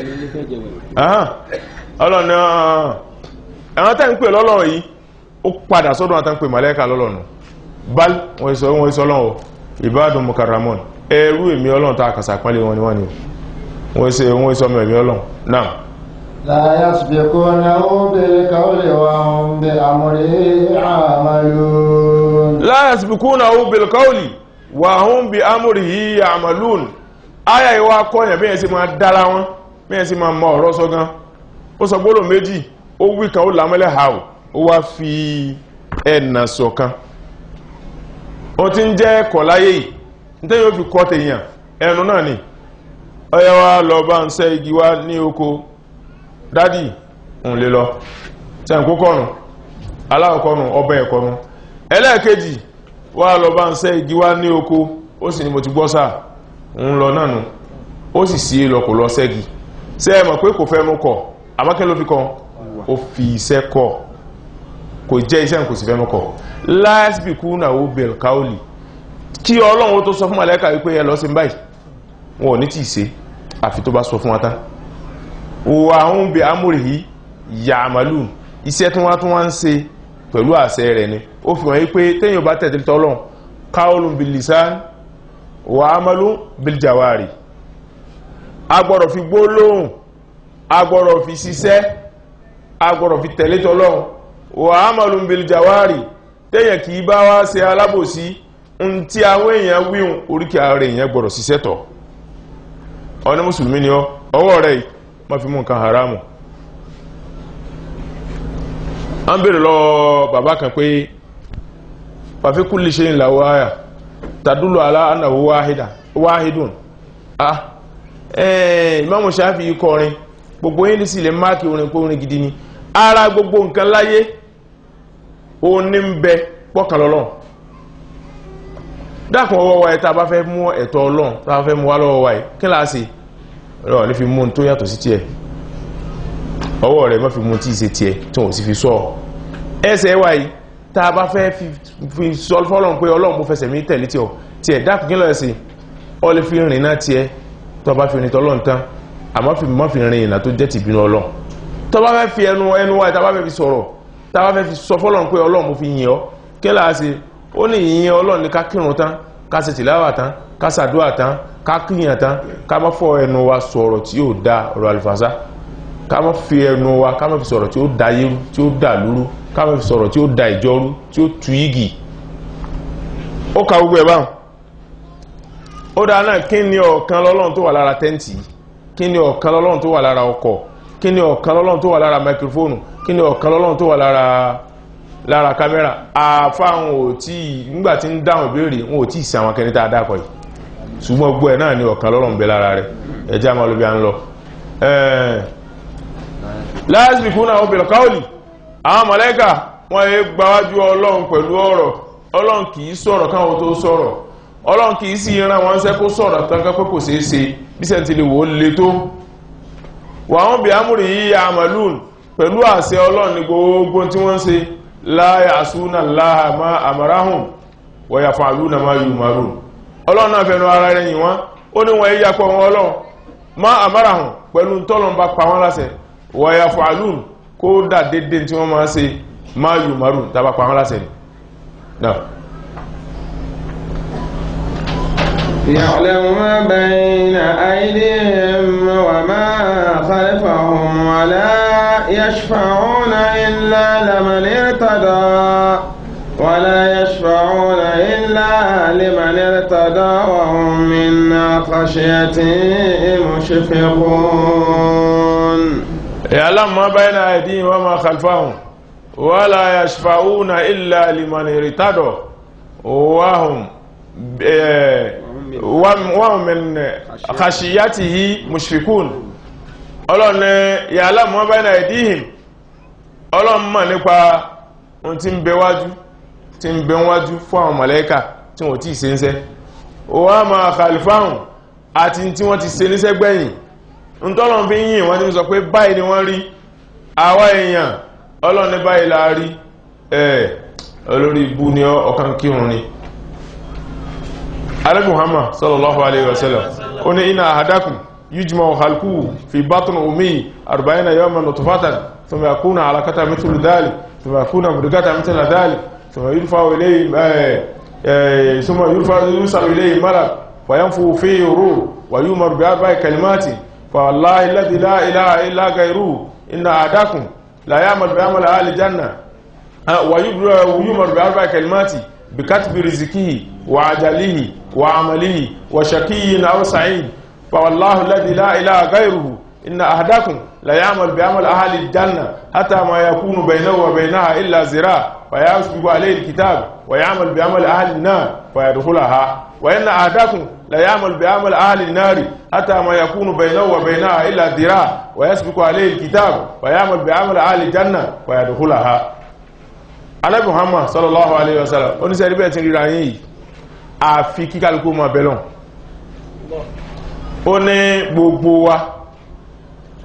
ọlọ́nà àwọn tẹ́ ń pè lọ́lọ́rọ̀ yìí ó padà sọ́dọ̀ àtàn pè màlẹ́kà lọ́lọ́nà bal wọ́n sọ wọ́n sọ lọ́wọ́ ìbádùn mukarramon ẹrú èmi ọlọ́run tá a kàsà pánlé wọn ni wọ́n ni wọ́n sọ wọ́n sọ mẹ́mí ọlọ́run náà لا يسبقونه بالقول وهم بأمره يعملون la yasbiqunahu bil qawli wa hum bi amrihi ya'malun aya ìwà kọ́yàn bí ẹ̀ sí máa dára wọn bí ẹ̀ sí máa mọ ọ̀rọ̀ sọ gan ó sọ gbólò méjì ó wí kan ó lámẹ́lẹ̀ ha ò ó wá fi ẹ̀nà sọ̀kan ó ti ń jẹ́ ẹ̀kọ́ láyé yìí nítorí ó fi kọ́ tèèyàn ẹnu náà ni ọyá wa lọ bá ń ṣẹ́ igi wá ní oko dádì ń lè lọ sẹ́ǹkó kọ́nù aláwọ̀kọ́nù ọbẹ̀ ẹ̀kọ́nù ẹlẹ́ẹ̀kejì wá lọ bá ń ṣẹ́ igi wá ní oko ó sì ní mo ti gbọ́ sáà ń lọ náà nù ó sì sí lọ kò lọ sẹ́gi ṣé ẹ mọ̀ pé kò fẹ́ mú kọ̀ àmọ́ kí ló fi kọ́ ó fi iṣẹ́ kọ́ kò jẹ́ iṣẹ́ kò sì fẹ́ mú kọ̀ láàsìbì kú náà ó bẹ̀rẹ̀ káólì kí ọlọ́run tó sọ fún màlẹ́kà wípé ẹ lọ sí báyìí wọn ò ní tí ì ṣe àfi tó bá sọ fún wa tán wà ń bẹ amúrì yìí yàmàlù iṣẹ́ tí wọ́n tún wá ń ṣe pẹ̀lú àṣẹ rẹ̀ ni ó fi hàn yí pé téèyàn bá tẹ̀lé tọ́lọ́run káólù bilisan wà ámàlù biljawari agbọ́dọ̀ fi gbólóhùn agbọ́dọ̀ fi ṣiṣẹ́ agbọ́dọ̀ fi tẹ̀lé tọ́lọ́run wà ámàlù biljawari téèyàn kì í bá wá ṣe alábòsí ń tí àwọn èèyàn wíhun oríkì ààrẹ èèyàn gbọ́dọ̀ ṣiṣẹ́ tọ̀ ọ ní mùsùlùmí ni ọ ọwọ́ rẹ̀ má fi mú nǹkan haramu a ń bèèrè lọ bàbá kan pé fàfí kulli shay'in lahu aya tadullu ala annahu wahida wahidun ah ẹ̀ẹ́ Imamu Shafi'i kọrin gbogbo yìí sí ilẹ̀ máàkì orin pé orin gidi ni ara gbogbo nǹkan láyé ó ní ń bẹ pọ́kànlọ́lọ́ dákun ọwọ́ wa ẹ̀ tá a bá fẹ́ mú ẹ̀tọ́ Ọlọ́run tá a fẹ́ mú wá lọ́wọ́ wa ẹ̀ kí láàá ọ̀rọ̀ ní fi mú tó yàtọ̀ sí tiẹ̀ ọwọ́ rẹ̀ má fi mú tí ì ṣe tiẹ̀ tí wọ́n sì fi sọ ẹsẹ̀ wà yìí tá a bá fẹ́ fi sọ fọ́lọ́n pé ọlọ́run mo fẹsẹ̀ mi tẹ̀lé tiẹ̀ tiẹ̀ dákun kí lọ́ọ̀ sí ọ lè fi rìn náà tiẹ̀ tó bá fi rìn tọ́lọ́run tán àmọ́ fi mọ́ fi rìn ìnà tó jẹ́ tìbínú ọlọ́run tó bá fẹ́ fi ẹnu ẹnu wáyé tá a bá fẹ́ fi sọ̀rọ̀ tá a bá fẹ́ fi sọ fọ́lọ́n pé ọlọ́run mo fi yìn ọ́ kí láà sí ó ní ìyìn ọlọ́run ní ká kírun tán ká ṣe tìláwà tán ká ṣàdúrà tán ká kíyàn tán ká má fọ ẹnu wa sọ̀rọ̀ tí yóò da ọ̀rọ̀ àlùfàṣà ká má fi ẹnu wa ká má fi sọ̀rọ̀ tí ó da yérú tí ó da lúrú ká má fi sọ̀rọ̀ tí ó da ìjọrú tí ó tu igi ó ka gbogbo ẹ̀ báwọn ó dáa náà kí ni ọ̀kan lọ́lọ́run tó wà lára tẹ́ǹtì kí ni ọ̀kan lọ́lọ́run tó wà lára ọkọ̀ kí ni ọ̀kan lọ́lọ́run tó wà lára máikrófóònù kí ni ọ̀kan lọ́lọ́run tó wà lára lára kámẹ́rà àfáwọn ò tí nígbà tí ń dáhùn ìbéèrè wọn ò tí ì sí àwọn akẹ́ni tá a dákọ̀ yìí ṣùgbọ́n gbọ́ ẹ̀ náà ni ọ̀kan lọ́rùn bẹ lára rẹ̀ ẹjá máa ló bí a ń lọ láàzì kúnà obìnrin káòlì àwọn mọ̀lẹ́kà wọ́n yé gbáwájú ọlọ́run pẹ̀lú ọ̀rọ̀ ọlọ́run kì í sọ̀rọ̀ káwọn tó sọ̀rọ̀ ọlọ́run kì í sì ran wọn ṣẹ́ kó sọ̀rọ̀ tán ká pé kò ṣeé ṣe bí sẹ́ńtì lè wò ó le tó wàhún bí amúrì yìí àmàlùn pẹ̀lú àṣẹ ọlọ́run ní gbogbo tí wọ́n ṣe láyà àsúnà láhà má àmàráhùn wọ̀yà fàálùnà má yù márùn ọlọ́run náà fẹ́nu ara rẹ̀ yìn wọ́n ó ní wọ́n yíya pọ̀ wọn ọlọ́run má àmárahùn pẹ̀lú tọ́lọ́n bá pa wọ́n láṣẹ wọ̀yà fàálùn kó dà dédé tí wọ́n máa ṣe má yù márùn tàbá pa wọ́n láṣẹ náà. يعلم ما بين أيديهم وما خلفهم ولا يشفعون إلا لمن ارتضى ولا يشفعون إلا لمن ارتضى وهم من خشيته مشفقون يعلم ما بين أيديهم وما خلفهم ولا يشفعون إلا لمن ارتضى وهم wọ́n min khashiyatihi mushfikun ọlọ́run ya'lamu ma bayna aydihim ọlọ́run mọ̀ nípa ohun tí ń bẹ wájú tí ń bẹ wájú fún àwọn mọ̀lẹ́kà tí wọ́n tí ì ṣe ń ṣẹ́ wa ma khalfahum àti tí wọ́n ti ṣe níṣẹ́ gbẹ̀yìn ń tọ́lọ́run fi yìn wọ́n ti sọ pé báyìí ni wọ́n rí àwa èèyàn ọlọ́run ní báyìí la rí ẹ̀ olórí ibu ni ọkàn kírun ni alẹ́ muhammad sallallahu alaihi wasallam ó ní iná àhádákùn yujma halku fi batun umi arba'ina yawman nutfatan thumma yakuna alaqatan mithlu dhalik thumma yakuna mudghatan mithla dhalik thumma yurfa'u ilayhi thumma yurfa'u yusalu ilayhi malak wa yanfu fihi ruh wa yu'maru bi arba'i kalimatin fa wallahi alladhi la ilaha illa ghayruhu inna ahadakum la ya'mal bi amali ahli janna wa yu'maru bi arba'i kalimatin بكتب رزقه وعجله وعمله وشقي أو سعيد فوالله الذي لا إله غيره إن أحدكم لا يعمل بعمل أهل الجنة حتى ما يكون بينه وبينها إلا زراع فيسبق عليه الكتاب ويعمل بعمل أهل النار فيدخلها وإن أحدكم لا يعمل بعمل أهل النار حتى ما يكون بينه وبينها إلا ذراع ويسبق عليه الكتاب ويعمل بعمل أهل الجنة فيدخلها alẹ́ muhammad sallallahu alayhi wa sallam oníṣẹ́ ẹ̀rí bẹ́ẹ̀ ti ríra yín yìí àfi kíkálukú máa bẹ̀lọ́n ó ní gbogbo wa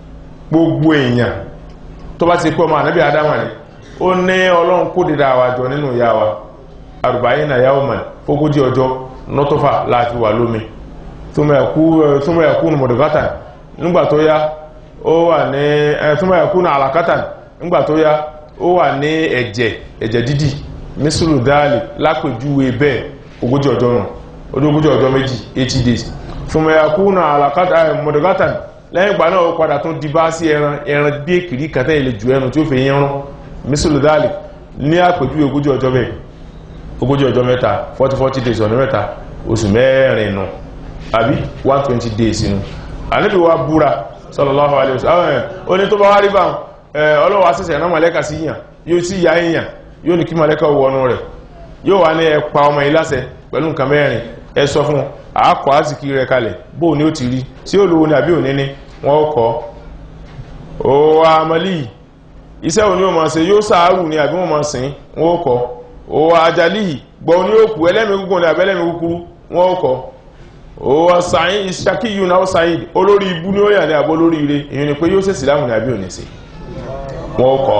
gbogbo èèyàn tó bá ti pé ọmọ ànábì adama ni ó ní ọlọ́run kó dìda àwàjọ nínú ìyá wa àrùbáyé náà yàwó mọ̀ fógójì ọjọ́ nọ́tọ́fà láti wà lómi túnmọ̀ ẹ̀kú mọ̀dọ̀gátà nígbà tó yá ó wà ní túnmọ̀ ẹ̀kú àlàkátà nígbà tó yá ó wà ní ẹ̀jẹ̀ ẹ̀jẹ̀ dídì mísùlù dáàlì lápèjúwe bẹ́ẹ̀ ogójì ọjọ́ náà ọdún ogójì ọjọ́ méjì 80 days túnmọ̀ ẹ̀kú àlàkátà mọ̀dọ̀gátà lẹ́yìn ìgbà náà ó padà tún di bá sí ẹran ẹran bí èkìrí kàtẹ́ ilẹ̀ jù ẹnu tí ó fi yẹn rán mísùlù dáàlì ní àpèjúwe ogójì ọjọ́ bẹ́ẹ̀ ogójì ọjọ́ mẹ́ta 40-40 days ọ̀nà mẹ́ta oṣù mẹ́rin nù àbí 120 days nù àníbi wa búra sallallahu alaihi wasallam ó ní tó bá wá rí bá ọlọ́wọ́ asẹ́sẹ̀ náà mọ̀lẹ́kà sí yàn yóò sí ya èèyàn yóò ní kí mọ̀lẹ́kà wọnú rẹ̀ yóò wá ní ẹpa ọmọ ìlàsẹ̀ pẹ̀lú nǹkan mẹ́rin ẹ sọ fún àákọ̀ àsìkí rẹ̀ kalẹ̀ bóò ní ó ti rí tí ó lówó ní àbí òní ní wọ́n kọ́ ó wá amálì iṣẹ́ òní ó máa ṣe yóò sáàrù ní àbí wọ́n máa sìn wọ́n kọ́ ó wá ajálì gbọ́ ní òkú ẹlẹ́mìí gúgùn ní àbẹ́lẹ́mìí kúkúrú wọ́n kọ́ ó wá sàyìn ìṣàkíyù náà sàyìn olórí ibú ní ó yà ní àbó lórí ire èyí ni pé yóò ṣèṣì láwùn ní àbí òní sí wọ́n kọ́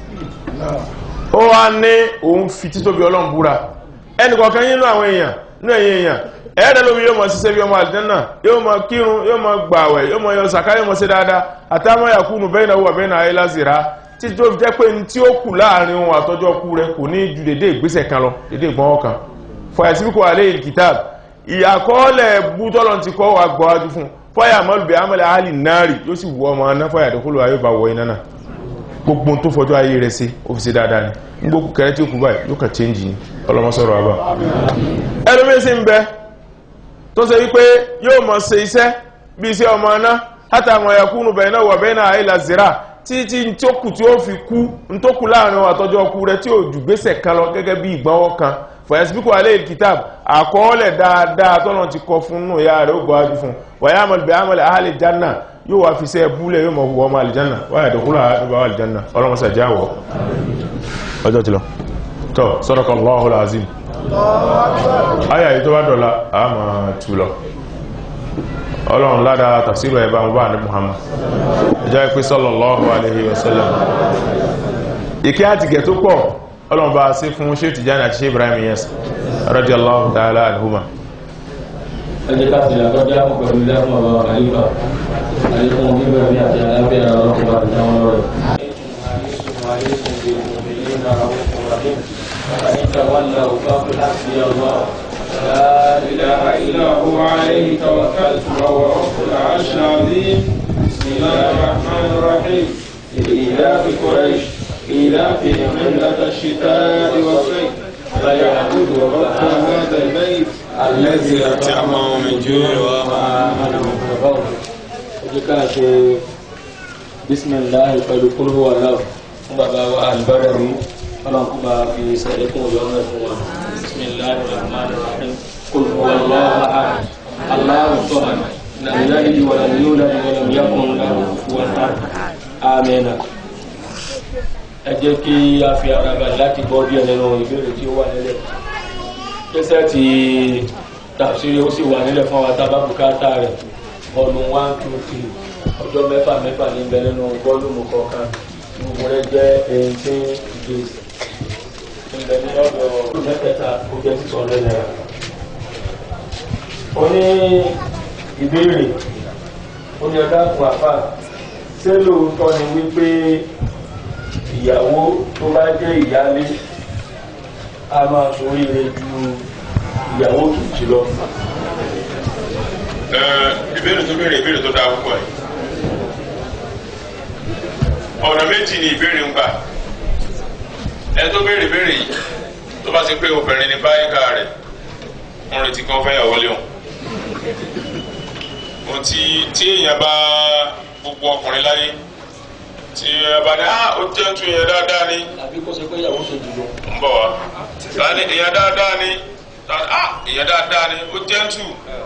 ó wá ní òun fi títóbi ọlọ́run búra ẹnì kọ̀ọ̀kan yín nú àwọn èèyàn nú ẹ̀yìn èèyàn ẹ̀ẹ́dẹ̀ lómi yóò mọ̀ ṣiṣẹ́ bí ọmọ àlìjẹ́nà yóò mọ̀ kírun yóò mọ̀ gbàwẹ̀ yóò mọ̀ yọ sàká yóò mọ̀ ṣe dáadáa àtàwọn yàkúnù bẹ́ẹ̀ náà wà bẹ́ẹ̀ náà ayé lásìrá títí tó fi jẹ́ pé ní tí ó kù láàrin ohun àtọ́jọ́ kú rẹ kò ní ju dédé ìgbésẹ̀ kan lọ dédé ìgbọ́n kan fọyàsíbíkọ alẹ́ ìkìtàb ìyàkọọ́lẹ̀ bútọ́lọ̀ ti kọ́ wa gbọ́ wájú fún fọyà mọ́lùbẹ̀ amẹ́lẹ̀ alì náàrì yóò sì wọ ọmọ aná fọyà àdókòlò ayé bá wọ iná náà gbogbo tó fọjọ́ ayé rẹ̀ sí ó fi ṣe dáadáa ni gbogbo kẹrẹ tí ó kú báyìí yóò kà change ni ọlọmọsọ̀rọ̀ àbá ẹlòmíín ń bẹ tó ṣe wípé yóò mọ̀ ṣe iṣẹ́ bí iṣẹ́ ọmọ aná hátàmọ̀ yakúnù bẹ̀rẹ̀ náà wà bẹ́ẹ̀ náà àìlà zira títí tí ó kù tí ó fi kú ní tó kù láàrin àtọ́jọ́ ọkú rẹ tí ó jù gbésẹ̀ kan lọ gẹ́gẹ́ bí ìgbọ́nwọ́ kan fọyẹ́sibíkù alẹ́ ìkìtàb àkọọ́lẹ̀ dáadáa tọ́nà ti kọ fún nù ya rẹ̀ ó gbọ́ ájú fún wàyà àmàlùbẹ̀ àmàlẹ̀ àhàlẹ̀ janna yóò wá fi sẹ́ búlẹ̀ yóò mọ̀ wọ́ ọmọ àlìjanna wáyà dọ̀kúlà àdúgbà àlìjanna ọlọ́mọsà jáwọ̀ ọjọ́ ti lọ tọ́ sadaqallahul azim ayà yìí tó bá dọ̀la àmà tù lọ ọlọ́run ládàá tafsiru ẹ̀bá mú bá ní muhammad ìjọ ìpín sallallahu alaihi wasallam ìkẹ́ àti gẹ̀ tó pọ̀ ọlọ́run bá sí fún ṣe Tijani àti ṣe Ibrahim yes radiyallahu ta'ala anhuma ẹjẹ́ ká ti àkọ́jọ́ àpò pẹ̀lú lẹ́fún ọ̀rọ̀ àyíká àyíkún bíbẹ̀ ní àti àlábẹ́ ọ̀rọ̀ ọ̀rọ̀ àti àwọn ọ̀rọ̀ لا إله إلا هو عليه توكلت وهو رب العرش العظيم بسم الله الرحمن الرحيم لإيلاف قريش إيلافهم رحلة الشتاء والصيف فليعبدوا رب هذا البيت الذي أطعمهم من جوع وآمنهم من خوف ẹjẹ́ ká ṣe bísímìláì pẹ̀lú kúrò wà náà fún bàbá wa àlùbárẹ̀ rí ọlọ́run kó bá fi sẹ́lẹ̀kùn ọ̀yọ́ náà fún wa bísímìláì rahman rahim kúrò wà lọ́wọ́ àhàd aláwọ̀ sọ́hàn nàìjíríà yìí wà láyé yóò láyé wà láyé yàkùn láwọ̀ fún wa àmín ẹ jẹ́ kí a fi ara balẹ̀ láti gbọ́ díẹ̀ nínú ìbéèrè tí ó wà nílẹ̀ kẹsẹ̀ tí tàbísírí ó sì wà nílẹ̀ fún àwọn tábàbùkátà rẹ̀ bọ́ọ̀lù one two three ọjọ́ mẹ́fà mẹ́fà ní bẹ nínú bọ́ọ̀lùmù kọ̀ọ̀kan gbogbo rẹ̀ jẹ́ eighteen days níbẹ̀ ní ọ̀dọ̀ ọdún mẹ́tẹ̀ẹ̀ta ó jẹ́ six hundred naira. ó ní ìbéèrè ó ní ọ̀dà fún àfà ṣé lóòótọ́ ni wípé ìyàwó tó bá jẹ́ ìyálé a máa ṣoríire ju ìyàwó kejì lọ. ìbéèrè tó béèrè ìbéèrè tó dáa púpọ̀ yìí ọ̀nà méjì ni ìbéèrè ń gbà ẹ tó béèrè béèrè yìí tó bá ti pé obìnrin ní báyìíká rẹ̀ ń retí kan fẹ́ yàwó léwọn ohun tí tí èèyàn bá gbogbo ọkùnrin láyé tí ẹ bá ní ah ó jẹ́ tún yẹn dáadáa ni àbí kó ṣe pé ìyàwó kejì lọ. ń bọ̀ wá láti èèyàn dáadáa ni ah èèyàn dáadáa ni ó jẹ́ tù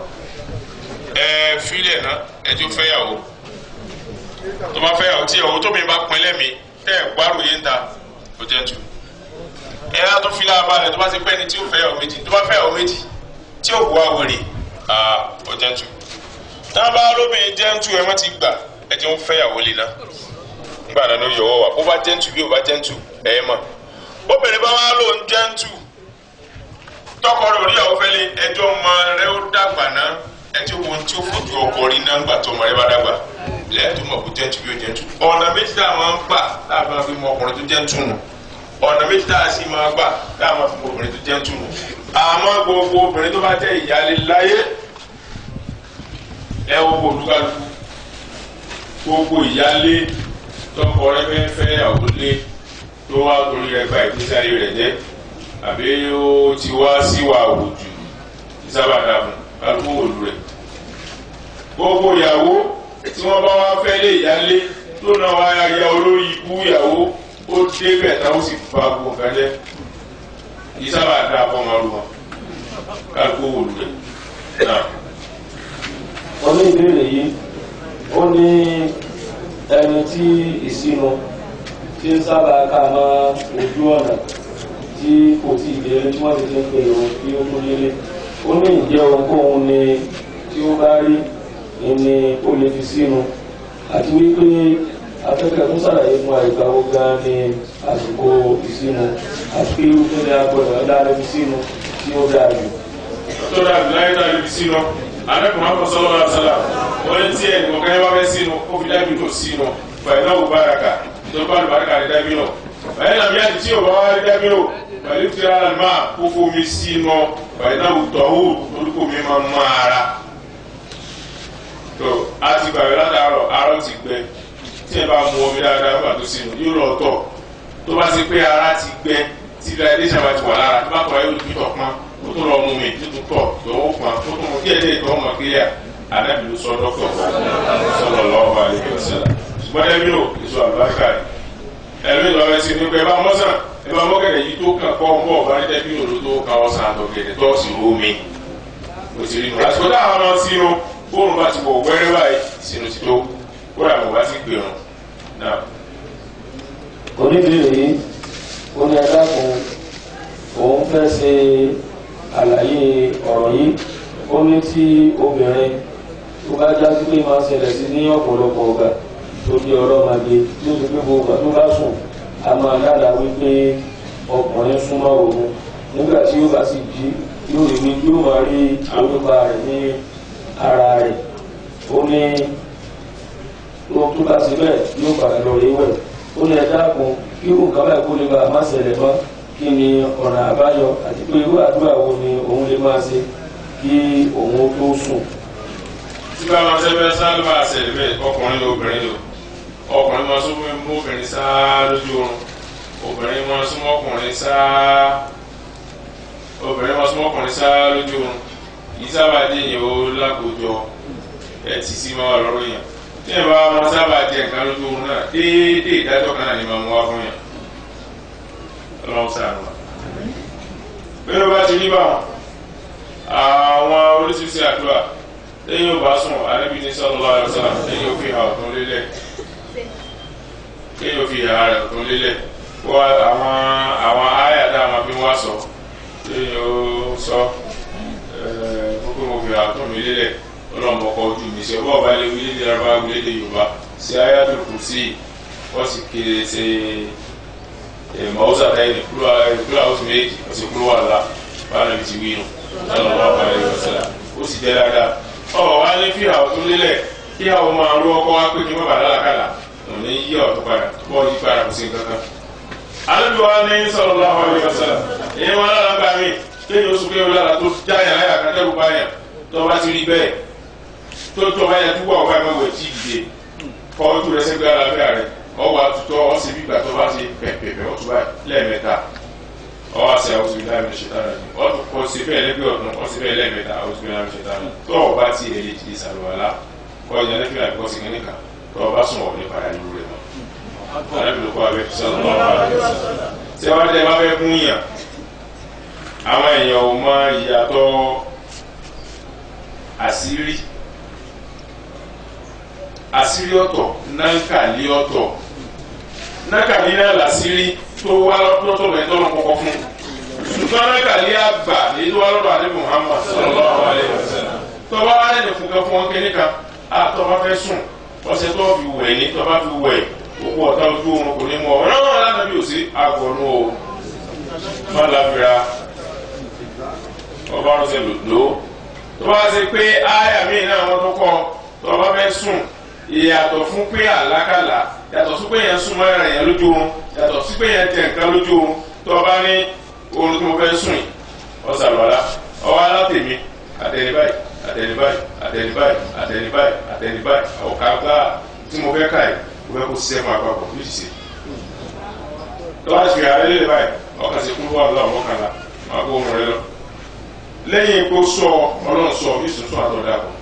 ẹ filẹ̀ náà ẹjọ́ fẹ́yàwó tó bá fẹ́yàwó tí ìyàwó tóbi bá pin lẹ́mí tẹ́ ẹ̀ gbárù yé ń ta ó jẹ́ tù ẹ á tó fi lába rẹ̀ tó bá ti pẹ́ ni tí ó fẹ́yàwó méjì tó bá fẹ́yàwó méjì tí ó bu àwèrè ó jẹ́ tù tá a bá lóbìnrin jẹ́ tù ẹ má ti gbà ẹ ti ń fẹ́yàwó lé náà nígbà náà ló yọwọ́ wa bó bá jẹ́ntù bí ó bá jẹ́ntù ẹ̀ mọ̀ obìnrin bá wá lò ń jẹ́ntù tọkọ rẹ̀ oníyàwó fẹ́lẹ́ ẹjọ́ ọmọ rẹ̀ ó dàgbà náà ẹtí wo tí ó fojú ọkọ rí náà ńgbà tó ọmọ rẹ̀ bá dàgbà lẹ́yìn tó mọ̀ kó jẹ́ntù bí ó jẹ́ntù ọ̀nà méjì tá a máa ń gbà tá a máa fi mọ ọkùnrin tó jẹ́ntù nù ọ̀nà méjì tá a sì máa gbà tá a máa fi mọ obìnrin tó jẹ́ntù nù àmọ́ gbogbo obìnrin tó bá jẹ́ ìyáálé láyé ẹ wo kó olúkálukú gbogbo ìyáálé tọkọ rẹ̀ fẹ́ fẹ́ ìyàwó lé tó wá torí rẹ̀ gba ìgbésí ayé rẹ̀ jẹ́ àbí ó ti wá síwà òjò sábà dàbò kálukú òlu rẹ̀ gbogbo ìyàwó tí wọ́n bá wá fẹ́ lé ìyálé tó náà wá ya olórí ikú ìyàwó ó débẹ̀ táwọn sì fa gbogbo nǹkan jẹ́ kì í sábà dá fọmọlú wọn kálukú òlu rẹ̀ náà. wọ́n ní ìbéèrè yìí ó ní ẹni tí ìsinu tí ń sábà ká mọ́ ojú ọ̀nà tí kò tí ì délé tí wọ́n ti ti ń pè òun kí ó tó délé ó ní ìjẹ́ ohunkóhun ni tí ó bá rí ni ó lè fi sínú àti wípé afẹ́fẹ́ tó sàlàyé fún àìgbà wo gan ni àsìkò ìsinu àti pé irúfẹ́ ni a gbọ́dọ̀ dára fi sínú tí ó dáa jù. tó dàbí láyé tá a lè fi sínú alẹ́kùnrin akọ sọlọ wa sọlá wọ́n ní tí ẹnì kọ̀ọ̀kan yẹn bá fẹ́ sínú ó fi dábì tó sínú fàyínà wò báraka ìjọba àlùbáríkà ní dábì náà fàyínà mi àti tí ò bá wá rí dábì náà pẹ̀lú tí ara máa kó fomi sínú fàyínà wò tọ́wò orúkọ mi máa mọ ara tó a ti gbàgbé látàárọ̀ arọ́ ti gbẹ tí ẹ bá mu omi dáadáa nígbà tó sínú yóò lọ tọ̀ tó bá ti pé ara ti gbẹ tí ilé bá ti wà lára tó bá tọ̀ ayé olùkí tọ̀ pọ́n ó tún lọ mú mi tó tún tọ̀ tó ó pọ́n tó tún mú díẹ̀ díẹ̀ tó ọmọ kílíà anábì ló sọ dọ́kítọ̀ sọlọ lọ́wọ́ alẹ́ ọ̀sẹ̀lá ṣùgbọ́n ẹbí ò èso àlùbáríkà rẹ̀ ẹ̀mí lọ rẹ̀ sí ní pé ẹ bá mọ́sàn ẹ bá mọ́kẹ̀dẹ̀ yìí tó kàn kọ́ ọmọ ọ̀bá ní ẹbí òdo tó kàn ọ̀sán àtọ̀gẹ̀dẹ̀ tó sì rú mi ó ti rí nu àsìkò táwọn ọmọ sínú fóònù bá ti wọ̀ wẹ́rẹ́ báyìí sínú ti tó kó rà mọ̀ bá ti pè rùn náà. oníbèrè yìí ó ní ẹ̀dá kan òun fẹ́ ṣe àlàyé ọ̀rọ̀ yìí ó ní tí obìnrin tó bá já sí pé máa ṣẹlẹ̀ sí ní ọ̀pọ̀lọpọ̀ ọ̀gá tó di ọlọ́mọdé tí ó ti pé gbogbo ọ̀gá tó bá sùn a máa dára wípé ọkùnrin súnmọ́ òun nígbà tí ó bá sì jí yóò rí ní yóò máa rí orúkọ rẹ̀ ní ara rẹ̀ ó ní ohun tó bá ṣe bẹ́ẹ̀ yóò padà lọ rí wẹ̀ ó ní ẹ̀dá kan kí irú nǹkan báyìí kó lè bá a má ṣẹlẹ̀ mọ́ kí ni ọ̀nà àbáyọ àti pé irú àdúrà wo ni òun lè máa ṣe kí òun ó tó sùn. tí bá máa ṣẹ́fẹ́ sáálùbà ṣẹlẹ̀ bẹ́ẹ̀ ọkùnrin ló obìnrin lò ọkùnrin máa súnmọ́ mú obìnrin sáá lójú oorun obìnrin máa súnmọ́ ọkùnrin sáá obìnrin máa súnmọ́ ọkùnrin sáá lójú oorun yìí sábà dé yẹn ó lákòójọ ẹ̀ tí sí máa wà lọ́rọ̀ yẹn tí ẹ̀ bá máa sábà jẹ nǹkan lójú oorun náà déédéé ìdájọ́ kan náà ni máa mú wá fún yẹn ọlọ́run sàánú wa bí wọ́n bá ti rí báwọn àwọn oríṣiríṣi àdúrà lẹ́yìn ò bá sùn ànábì ní sallallahu alaihi wasallam lẹ́yìn ò fi hà ọ̀tún lélẹ̀ lẹ́yìn ò fi hà rẹ̀ ọ̀tún lélẹ̀ wọ́n àwọn àwọn àyà tá a máa fi wá sọ lẹ́yìn ó sọ gbogbo mo fi hà ọ̀tún mi lélẹ̀ ọlọ́mọ ọkọ̀ ojú mi ṣe ọba lè wílé ní araba wílé ní yorùbá ṣe ayatul kursi wọ́n sì kéré ṣe mọ̀ọ́sà táyé ní kúrò àwọn méjì wọ́n sì kúrò wà lá báwọn ẹbí ti wí nù sallallahu alaihi wasallam ó sì jẹ́ dáadáa ọ̀rọ̀ wa ní fi àwọn tó lélẹ̀ kí àwọn máa rú ọkọ wa pé kí wọ́n bá lálàkàlà ò ní yí ọ̀tọ̀ padà bọ́ yí padà kò sí nǹkan kan. alẹ́ wa ní sallallahu alaihi wasallam èyí wọn lára gba mi kéèyàn oṣù kéèyàn lára tó jáyà láyà kátẹ́rù báyà tó bá ti rí bẹ́ẹ̀ tó tó báyà tó wà ọ̀gá ìmọ̀wé tí ì dìde kọ́ ojú rẹ̀ sẹ́gbẹ́ alábẹ́ rẹ̀ ọwọ́ àtútọ́ ọ̀sẹ̀ bí gbà tó bá ti pẹ̀pẹ̀pẹ̀ ọ̀tún báyìí lẹ́ẹ̀mẹ́ta ọwọ́ àti àwọn òsì bíláàmì ṣètàn rẹ̀ ọ̀tún kọ́ sí bẹ́ẹ̀ lẹ́gbẹ̀ẹ́ ọ̀tún kọ́ sí bẹ́ẹ̀ lẹ́ẹ̀mẹ́ta àwọn òsì bíláàmì ṣètàn rẹ̀ tó o bá ti èlé ti sàlùwàlá kọ́ ìyẹn lẹ́fì àbí kọ́ sí kínní kan tó o bá sùn wọ̀ ní padà ìlú rẹ̀ mọ́. alábìlú kọ́ abẹ́ sọ́nù tí wọ́n tẹ́ bá fẹ́ fún yàn àwọn èèyàn ò mọ ìyàtọ̀ àṣírí àṣírí ọ̀tọ̀ nánkàlí ọ̀tọ̀ nánkàlí náà làṣírí tó wá lọ́tọ̀ lẹ́yìn tó lọ́ kọ́kọ́ fún ṣùgbọ́n nánkàlí àgbà èyí tó wá lọ́dọ̀ àdé Muhammad sallallahu alaihi wasallam tó bá wá lẹ́nu fún kan fún wọn kéde kan àtọ́ bá fẹ́ sùn ọṣẹ tó fi wẹ̀ ní tó bá fi wẹ̀ gbogbo ọ̀tá ojú oorun kò ní mú ọ ọlọ́run aláàbí ò sí àgọ̀nù o má láfira ọba ọ̀rọ̀ ṣe lò tó bá ṣe pé áyà míì náà wọ́n tó kọ́ tó bá fẹ́ sùn ìyàtọ̀ fún pé àlákàlà yàtọ̀ sí pé yẹn sùn mọ́ ẹ̀rìn yẹn lójú oorun yàtọ̀ sí pé yẹn tẹ nǹkan lójú oorun tó bá ní oorun tí mo fẹ́ sùn yìí ọ̀sàlọ́lá ọwọ́ alátèmi àtẹnibáyì àtẹnibáyì àtẹnibáyì àtẹnibáyì àtẹnibáyì ọ̀ká gbá tí mo fẹ́ ká yìí mo fẹ́ kó ṣiṣẹ́ fún àpapọ̀ yóò ṣiṣẹ́ tó bá ṣe ààrẹ lè báyìí ọkàn sí kúrú wà lọ́wọ́ mọ́kànlá máa kó ohun rẹ lọ lẹ́yìn kó sọ ọlọ́run sọ yóò sùn sún àtọ̀dá kù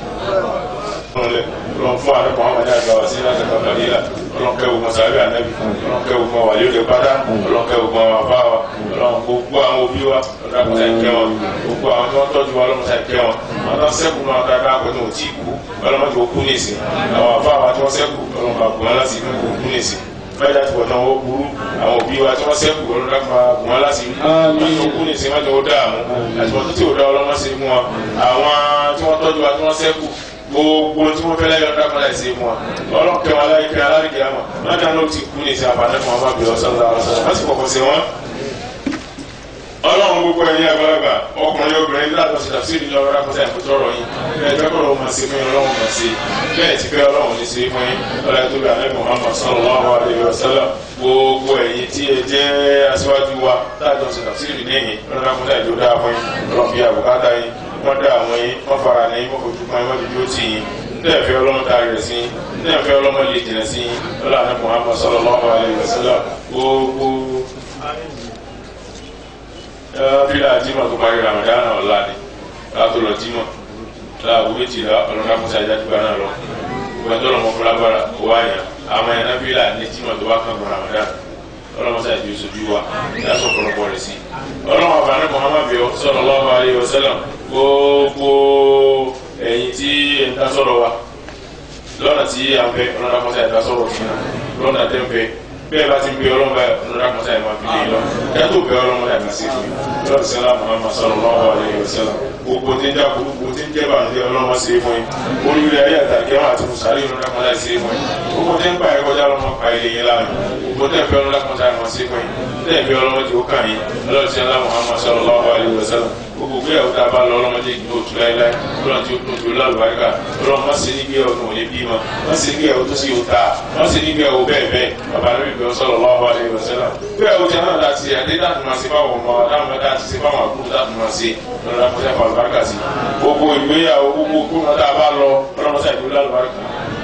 ọlọ́run fún àdúgbò àwọn ọmọdé àgbà wá sí láti bàbá líla ọlọ́run kẹ́ ogun sàbẹ̀ ànábì ọlọ́run kẹ́ ogun wà lóde pátá ọlọ́run kẹ́ ogun àwọn afá wa ọlọ́run gbogbo àwọn òbí wa ọlọ́run kọ́ sáà kẹ́ wọn gbogbo àwọn tí wọ́n tọ́jú wa ọlọ́run sáà kẹ́ wọn àwọn tó sẹ́kù náà tá a bá pẹ́ tó tí ì kú ọlọ́run tó kú nìsín àwọn afá wa tí wọ́n sẹ́kù ọlọ́run bá kú wọn láti inú kú kú nìsín mẹ́ta ti wọ̀nà owó burú àwọn òbí wa tí wọ́n sẹ́kù ọlọ́run dákun máa gùn wọn láti wọ́n tó kú nìsín wọ́n tó dààmú àti wọ́n tó tí ò dá ọlọ́mọ sí fún wọn àwọn tí wọ́n tọ́jú wa tí wọ́n sẹ́kù gbogbo tí wọ́n fẹ́ láyọ̀ dákun láì sí fún wọn ọlọ́kẹ́ wọn láyé kẹ́ alárìkẹ́ àmọ́ wọ́n dáná ló ti kú nìsín àbálẹ́ fún wọn bá bẹ̀rẹ̀ ọ̀sán lọ́wọ́ wọ́n sì kọ̀kọ́ sí wọn ọlọ́run gbogbo ẹ̀yin àgbàlagbà ọkùnrin obìnrin látọ̀ sí tàbí ìdílé ọ̀rọ̀ rákọ́tà ìfọ̀tọ́ ọ̀rọ̀ yín bẹ́ẹ̀ fẹ́ kọ́ lọ́wọ́ máa ṣe fún yín ọlọ́run máa ṣe bẹ́ẹ̀ ti fẹ́ ọlọ́run ní ṣe fún yín ọlọ́run tó bẹ alẹ́ Muhammad sallallahu alaihi wasallam gbogbo ẹ̀yin tí ẹ jẹ́ aṣíwájú wa látọ̀ sí tàbí ìdílé yín ọlọ́run rákọ́tà ìjọ dáa fún yín ọlọ́run fi àbùkátà yín wọ́n dá àwọn yín wọ́n fara ní yín wọ́n fojú kan yín wọ́n dúdú tì yín ndéyàn fẹ́ ọlọ́run tá a rẹ̀ sí ndéyàn fẹ́ ọlọ́run lè jìnà sí ọlọ́run Muhammad sallallahu alaihi wasallam gbogbo bílà jimá tó parí ramadan náà ọ̀la ni látò lọ jimá láàbù méjìlá ọlọ́dún akọ́sá ìjà dùgbà náà lọ gbọ́dọ̀ lọ́mọ fúnra bára owó àyàn àmọ́ ẹ̀ náà bílà ní jimá tó bá kàn gbọ́ ramadan ọlọ́mọsá ìjọ ìṣojú wa láti ọ̀pọ̀lọpọ̀ rẹ̀ sí. ọlọ́mọ àbáná muhammad bíọ́ sallallahu alaihi wasallam gbogbo ẹ̀yin tí ẹ̀ ń dá sọ̀rọ̀ wa lọ́nà tí a ń fẹ́ ọlọ́dún akọ́sá ìdá sọ̀rọ̀ fún wa lọ́nà tẹ́ ń fẹ́ bẹ́ẹ̀ bá ti ń bẹ ọlọ́run báyìí ọlọ́run àkọsá ẹ̀ máa fi lè lọ kẹ́tù bẹ ọlọ́run báyìí máa ṣe fún mi lọ́dún sẹ́lá muhammad sallallahu alayhi wa sallam gbogbo tí ń já gbogbo tí ń jẹ́ bàjẹ́ ọlọ́run máa ṣe fún yín oríire ayé àtàkì ẹ̀wọ̀n àti musari ọlọ́run àkọsá ẹ̀ ṣe fún yín gbogbo tí ń pa ẹ̀kọ́ já ọlọ́run pa ilé yín láàyè gbogbo tí ń fẹ́ ọlọ́run àkọsá ẹ̀ máa ṣe fún yín tí ń fẹ́ ọlọ́run tí ó kàn yín lọ́dún sẹ́lá muhammad sallallahu alayhi wa sallam gbogbo gbéyàwó tá a bá lọ ọlọ́mọdé ìgbó tu láéláé ọlọ́run tí ó tún ju lálùbáríkà ọlọ́run má ṣe ní gbéyàwó tó wọlé bímọ má ṣe ní gbéyàwó tó sì yóò ta má ṣe ní gbéyàwó bẹ́ẹ̀ bẹ́ẹ̀ bàbá rẹ̀ bíbẹ̀ sallallahu alaihi wasallam gbéyàwó tí a náà láti ṣe àdé láti máa ṣe fáwọn ọmọ adáwọn mẹ́ta àti ṣe fáwọn àbúrò láti máa ṣe ọlọ́run àkọsẹ́ fún àlùbáríkà sí gbogbo ìgbéyàwó gbogbo kúrò tá a bá lọ ọlọ́run sàìdó lálùbáríkà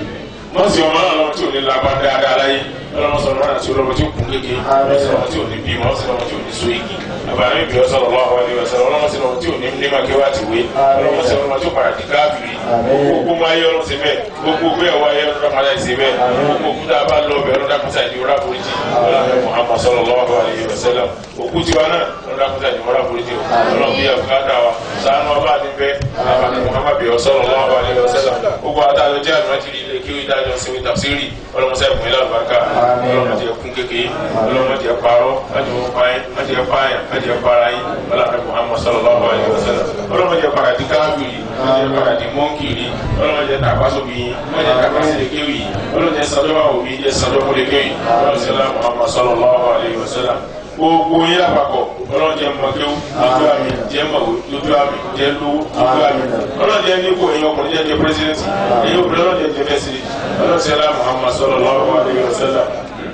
mọ̀sí ọmọ náà lọ́wọ́ tí ò ní lágbá dáadáa láyé ọlọ́mọ sọ̀rọ̀ náà tí ọlọ́mọ tí ó kún kéke mọ̀sí ọmọ tí ò ní bímọ mọ̀sí ọmọ tí ò ní so igi àbáyé bí ọ sọ̀rọ̀ lọ́wọ́ àwọn ẹ̀wẹ̀ sọ̀rọ̀ ọlọ́mọ sí ọmọ tí ò ní ní máa kéwà ti wé ọlọ́mọ sí ọmọ tí ó padà di káàbìrì gbogbo máa yẹ ọlọ́mọ sí bẹ́ẹ̀ gbogbo gbé ẹ̀wọ̀ ayé ọlọ́mọ padà sí bẹ́ẹ̀ gbogbo kúta bá lọ bẹ́ẹ̀ ọlọ́dà kúta ìdí ọlọ́dà foríjì ọlọ́mọ Muhammad sọ̀rọ̀ lọ́wọ́ àwọn ẹ̀wẹ̀ sẹ́lẹ̀ òkú tiwa náà ọlọ́dà kúta ìdí ọlọ́dà foríjì ọlọ́mọ bí abùkátà wa sànù ọba àti bẹ́ẹ̀ àbàdàn Muhammad bí ọ sọ̀rọ̀ lọ́wọ́ àwọn ẹ̀wẹ̀ sẹ́lẹ̀ gbogbo àtàlọ́ jẹ́ àlùmọ́tìrì ilé kí ó ìdájọ́ sí tafsiri ọlọmọsẹ ìpín ilé àlùbáríkà ọlọmọdé ẹkún kékeré ọlọmọdé ẹparọ májèwọ páyín májèwọ páyín májèwọ para yín ọlọmọdé Muhammad sallallahu alaihi wasallam ọlọmọdé ẹpàdà di káàbìrì ọlọmọdé ẹpàdà di mọ́nkìrì ọlọmọdé tàkásóbi yín ọlọmọdé tàkásílẹ̀kéwì ọlọmọdé sọjọba òbí jẹ sọjọkúlẹ̀kéwì ọlọmọdé Muhammad sallallahu alaihi wasallam gbogbo yín lápapọ̀ ọlọ́jẹ mọ̀kéwù lójú àmì jẹ́ mọ̀wé lójú àmì jẹ́ lówó lójú àmì ọlọ́jẹ nípò èyàn ọkùnrin jẹ́ jẹ́ pírẹsidẹ́ntì èyí obìnrin ọlọ́jẹ jẹ́ fẹ́sìrì ọlọ́sẹ̀lá Muhammad sallallahu alaihi wasallam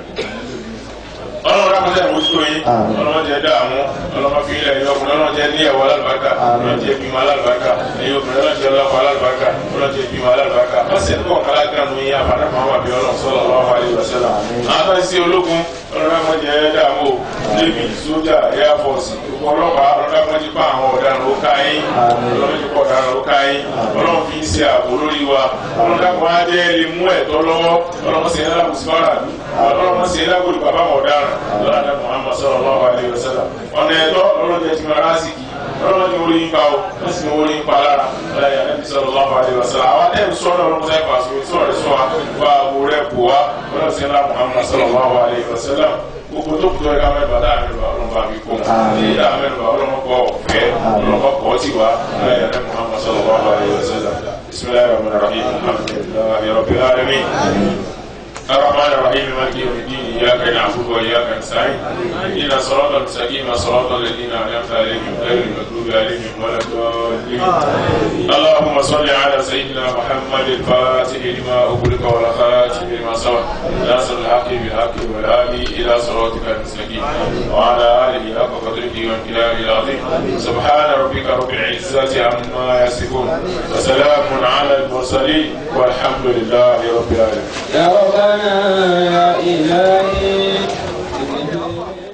ọlọ́run rákọ́sẹ̀ mójútó yín ọlọ́run jẹ́ dààmú ọlọ́run fi ilẹ̀ yọkùn ọlọ́run jẹ́ ní ẹ̀wọ̀ alálùbáríkà ọlọ́run jẹ́ bímọ alálùbáríkà èyí obìnrin ọlọ́run jẹ́ ọlọ́kọ̀ alálùbáríkà ọlọ́run jẹ́ bímọ alálùbáríkà ọ̀sẹ̀ ní kọ̀ọ̀kan lágbàánu yín àbádá kan wà bí ọlọ́run sallallahu alaihi wasallam. àwọn sí ológun ọlọ́run rákọ́ jẹ́ dààmú navy sójà air force ọlọ́pàá ọlọ́run rákọ́ jẹ́ pa àwọn ọ̀daràn ó ká yín ọlọ́run jẹ́ pọ̀ ọ̀daràn ó ká yín ọlọ́run fi ń ṣe ààbò lórí wa ọlọ́run rákọ́ á jẹ́ lè mú ẹ̀tọ́ lọ́wọ́ ọlọ́run sì ń lábùsí fáradù ọlọ́run sì ń lábùsí bàbá ọ̀daràn ọlọ́run muhammad sallallahu alayhi wa sallam ọ̀nà ẹ̀tọ́ ọlọ́dẹ ti máa rásìkì ọlọ́dẹ orí ń pa o wọ́n sì ní orí ń pa lára ọlọ́dẹ anabi sallallahu alayhi wa sallam àwọn ẹ̀mí sọ́nà ọlọ́run sáyẹ̀ pàṣẹ orí sọ̀rọ̀ sọ wa wà àbò rẹ̀ bò wá ọlọ́dẹ sí ńlá muhammad sallallahu alayhi wa sallam gbogbo tó kutọ ẹka mẹ́rin bàtà mẹ́rin bàtà ọlọ́run bá mi kó mu ìyá mẹ́rin bàtà ọlọ́run kọ ọ̀fẹ́ ọlọ́run kọ ọtí wa ọlọ́dẹ muhammad sallallahu alayhi wa sallam بسم الله الرحمن الرحيم الحمد لله رب العالمين الرحمن الرحيم مالك يوم الدين اياك نعبد واياك نستعين اهدنا الصراط المستقيم صراط الذين انعمت عليهم غير المغضوب عليهم ولا الضالين اللهم صل على سيدنا محمد الفاتح لما اغلق والخاتم لما سبق ناصر الحق بالحق والهادي الى صراطك المستقيم وعلى اله حق قدره وامتنانه العظيم سبحان ربك رب العزه عما يصفون وسلام على المرسلين والحمد لله رب العالمين يا ربنا يا إلهي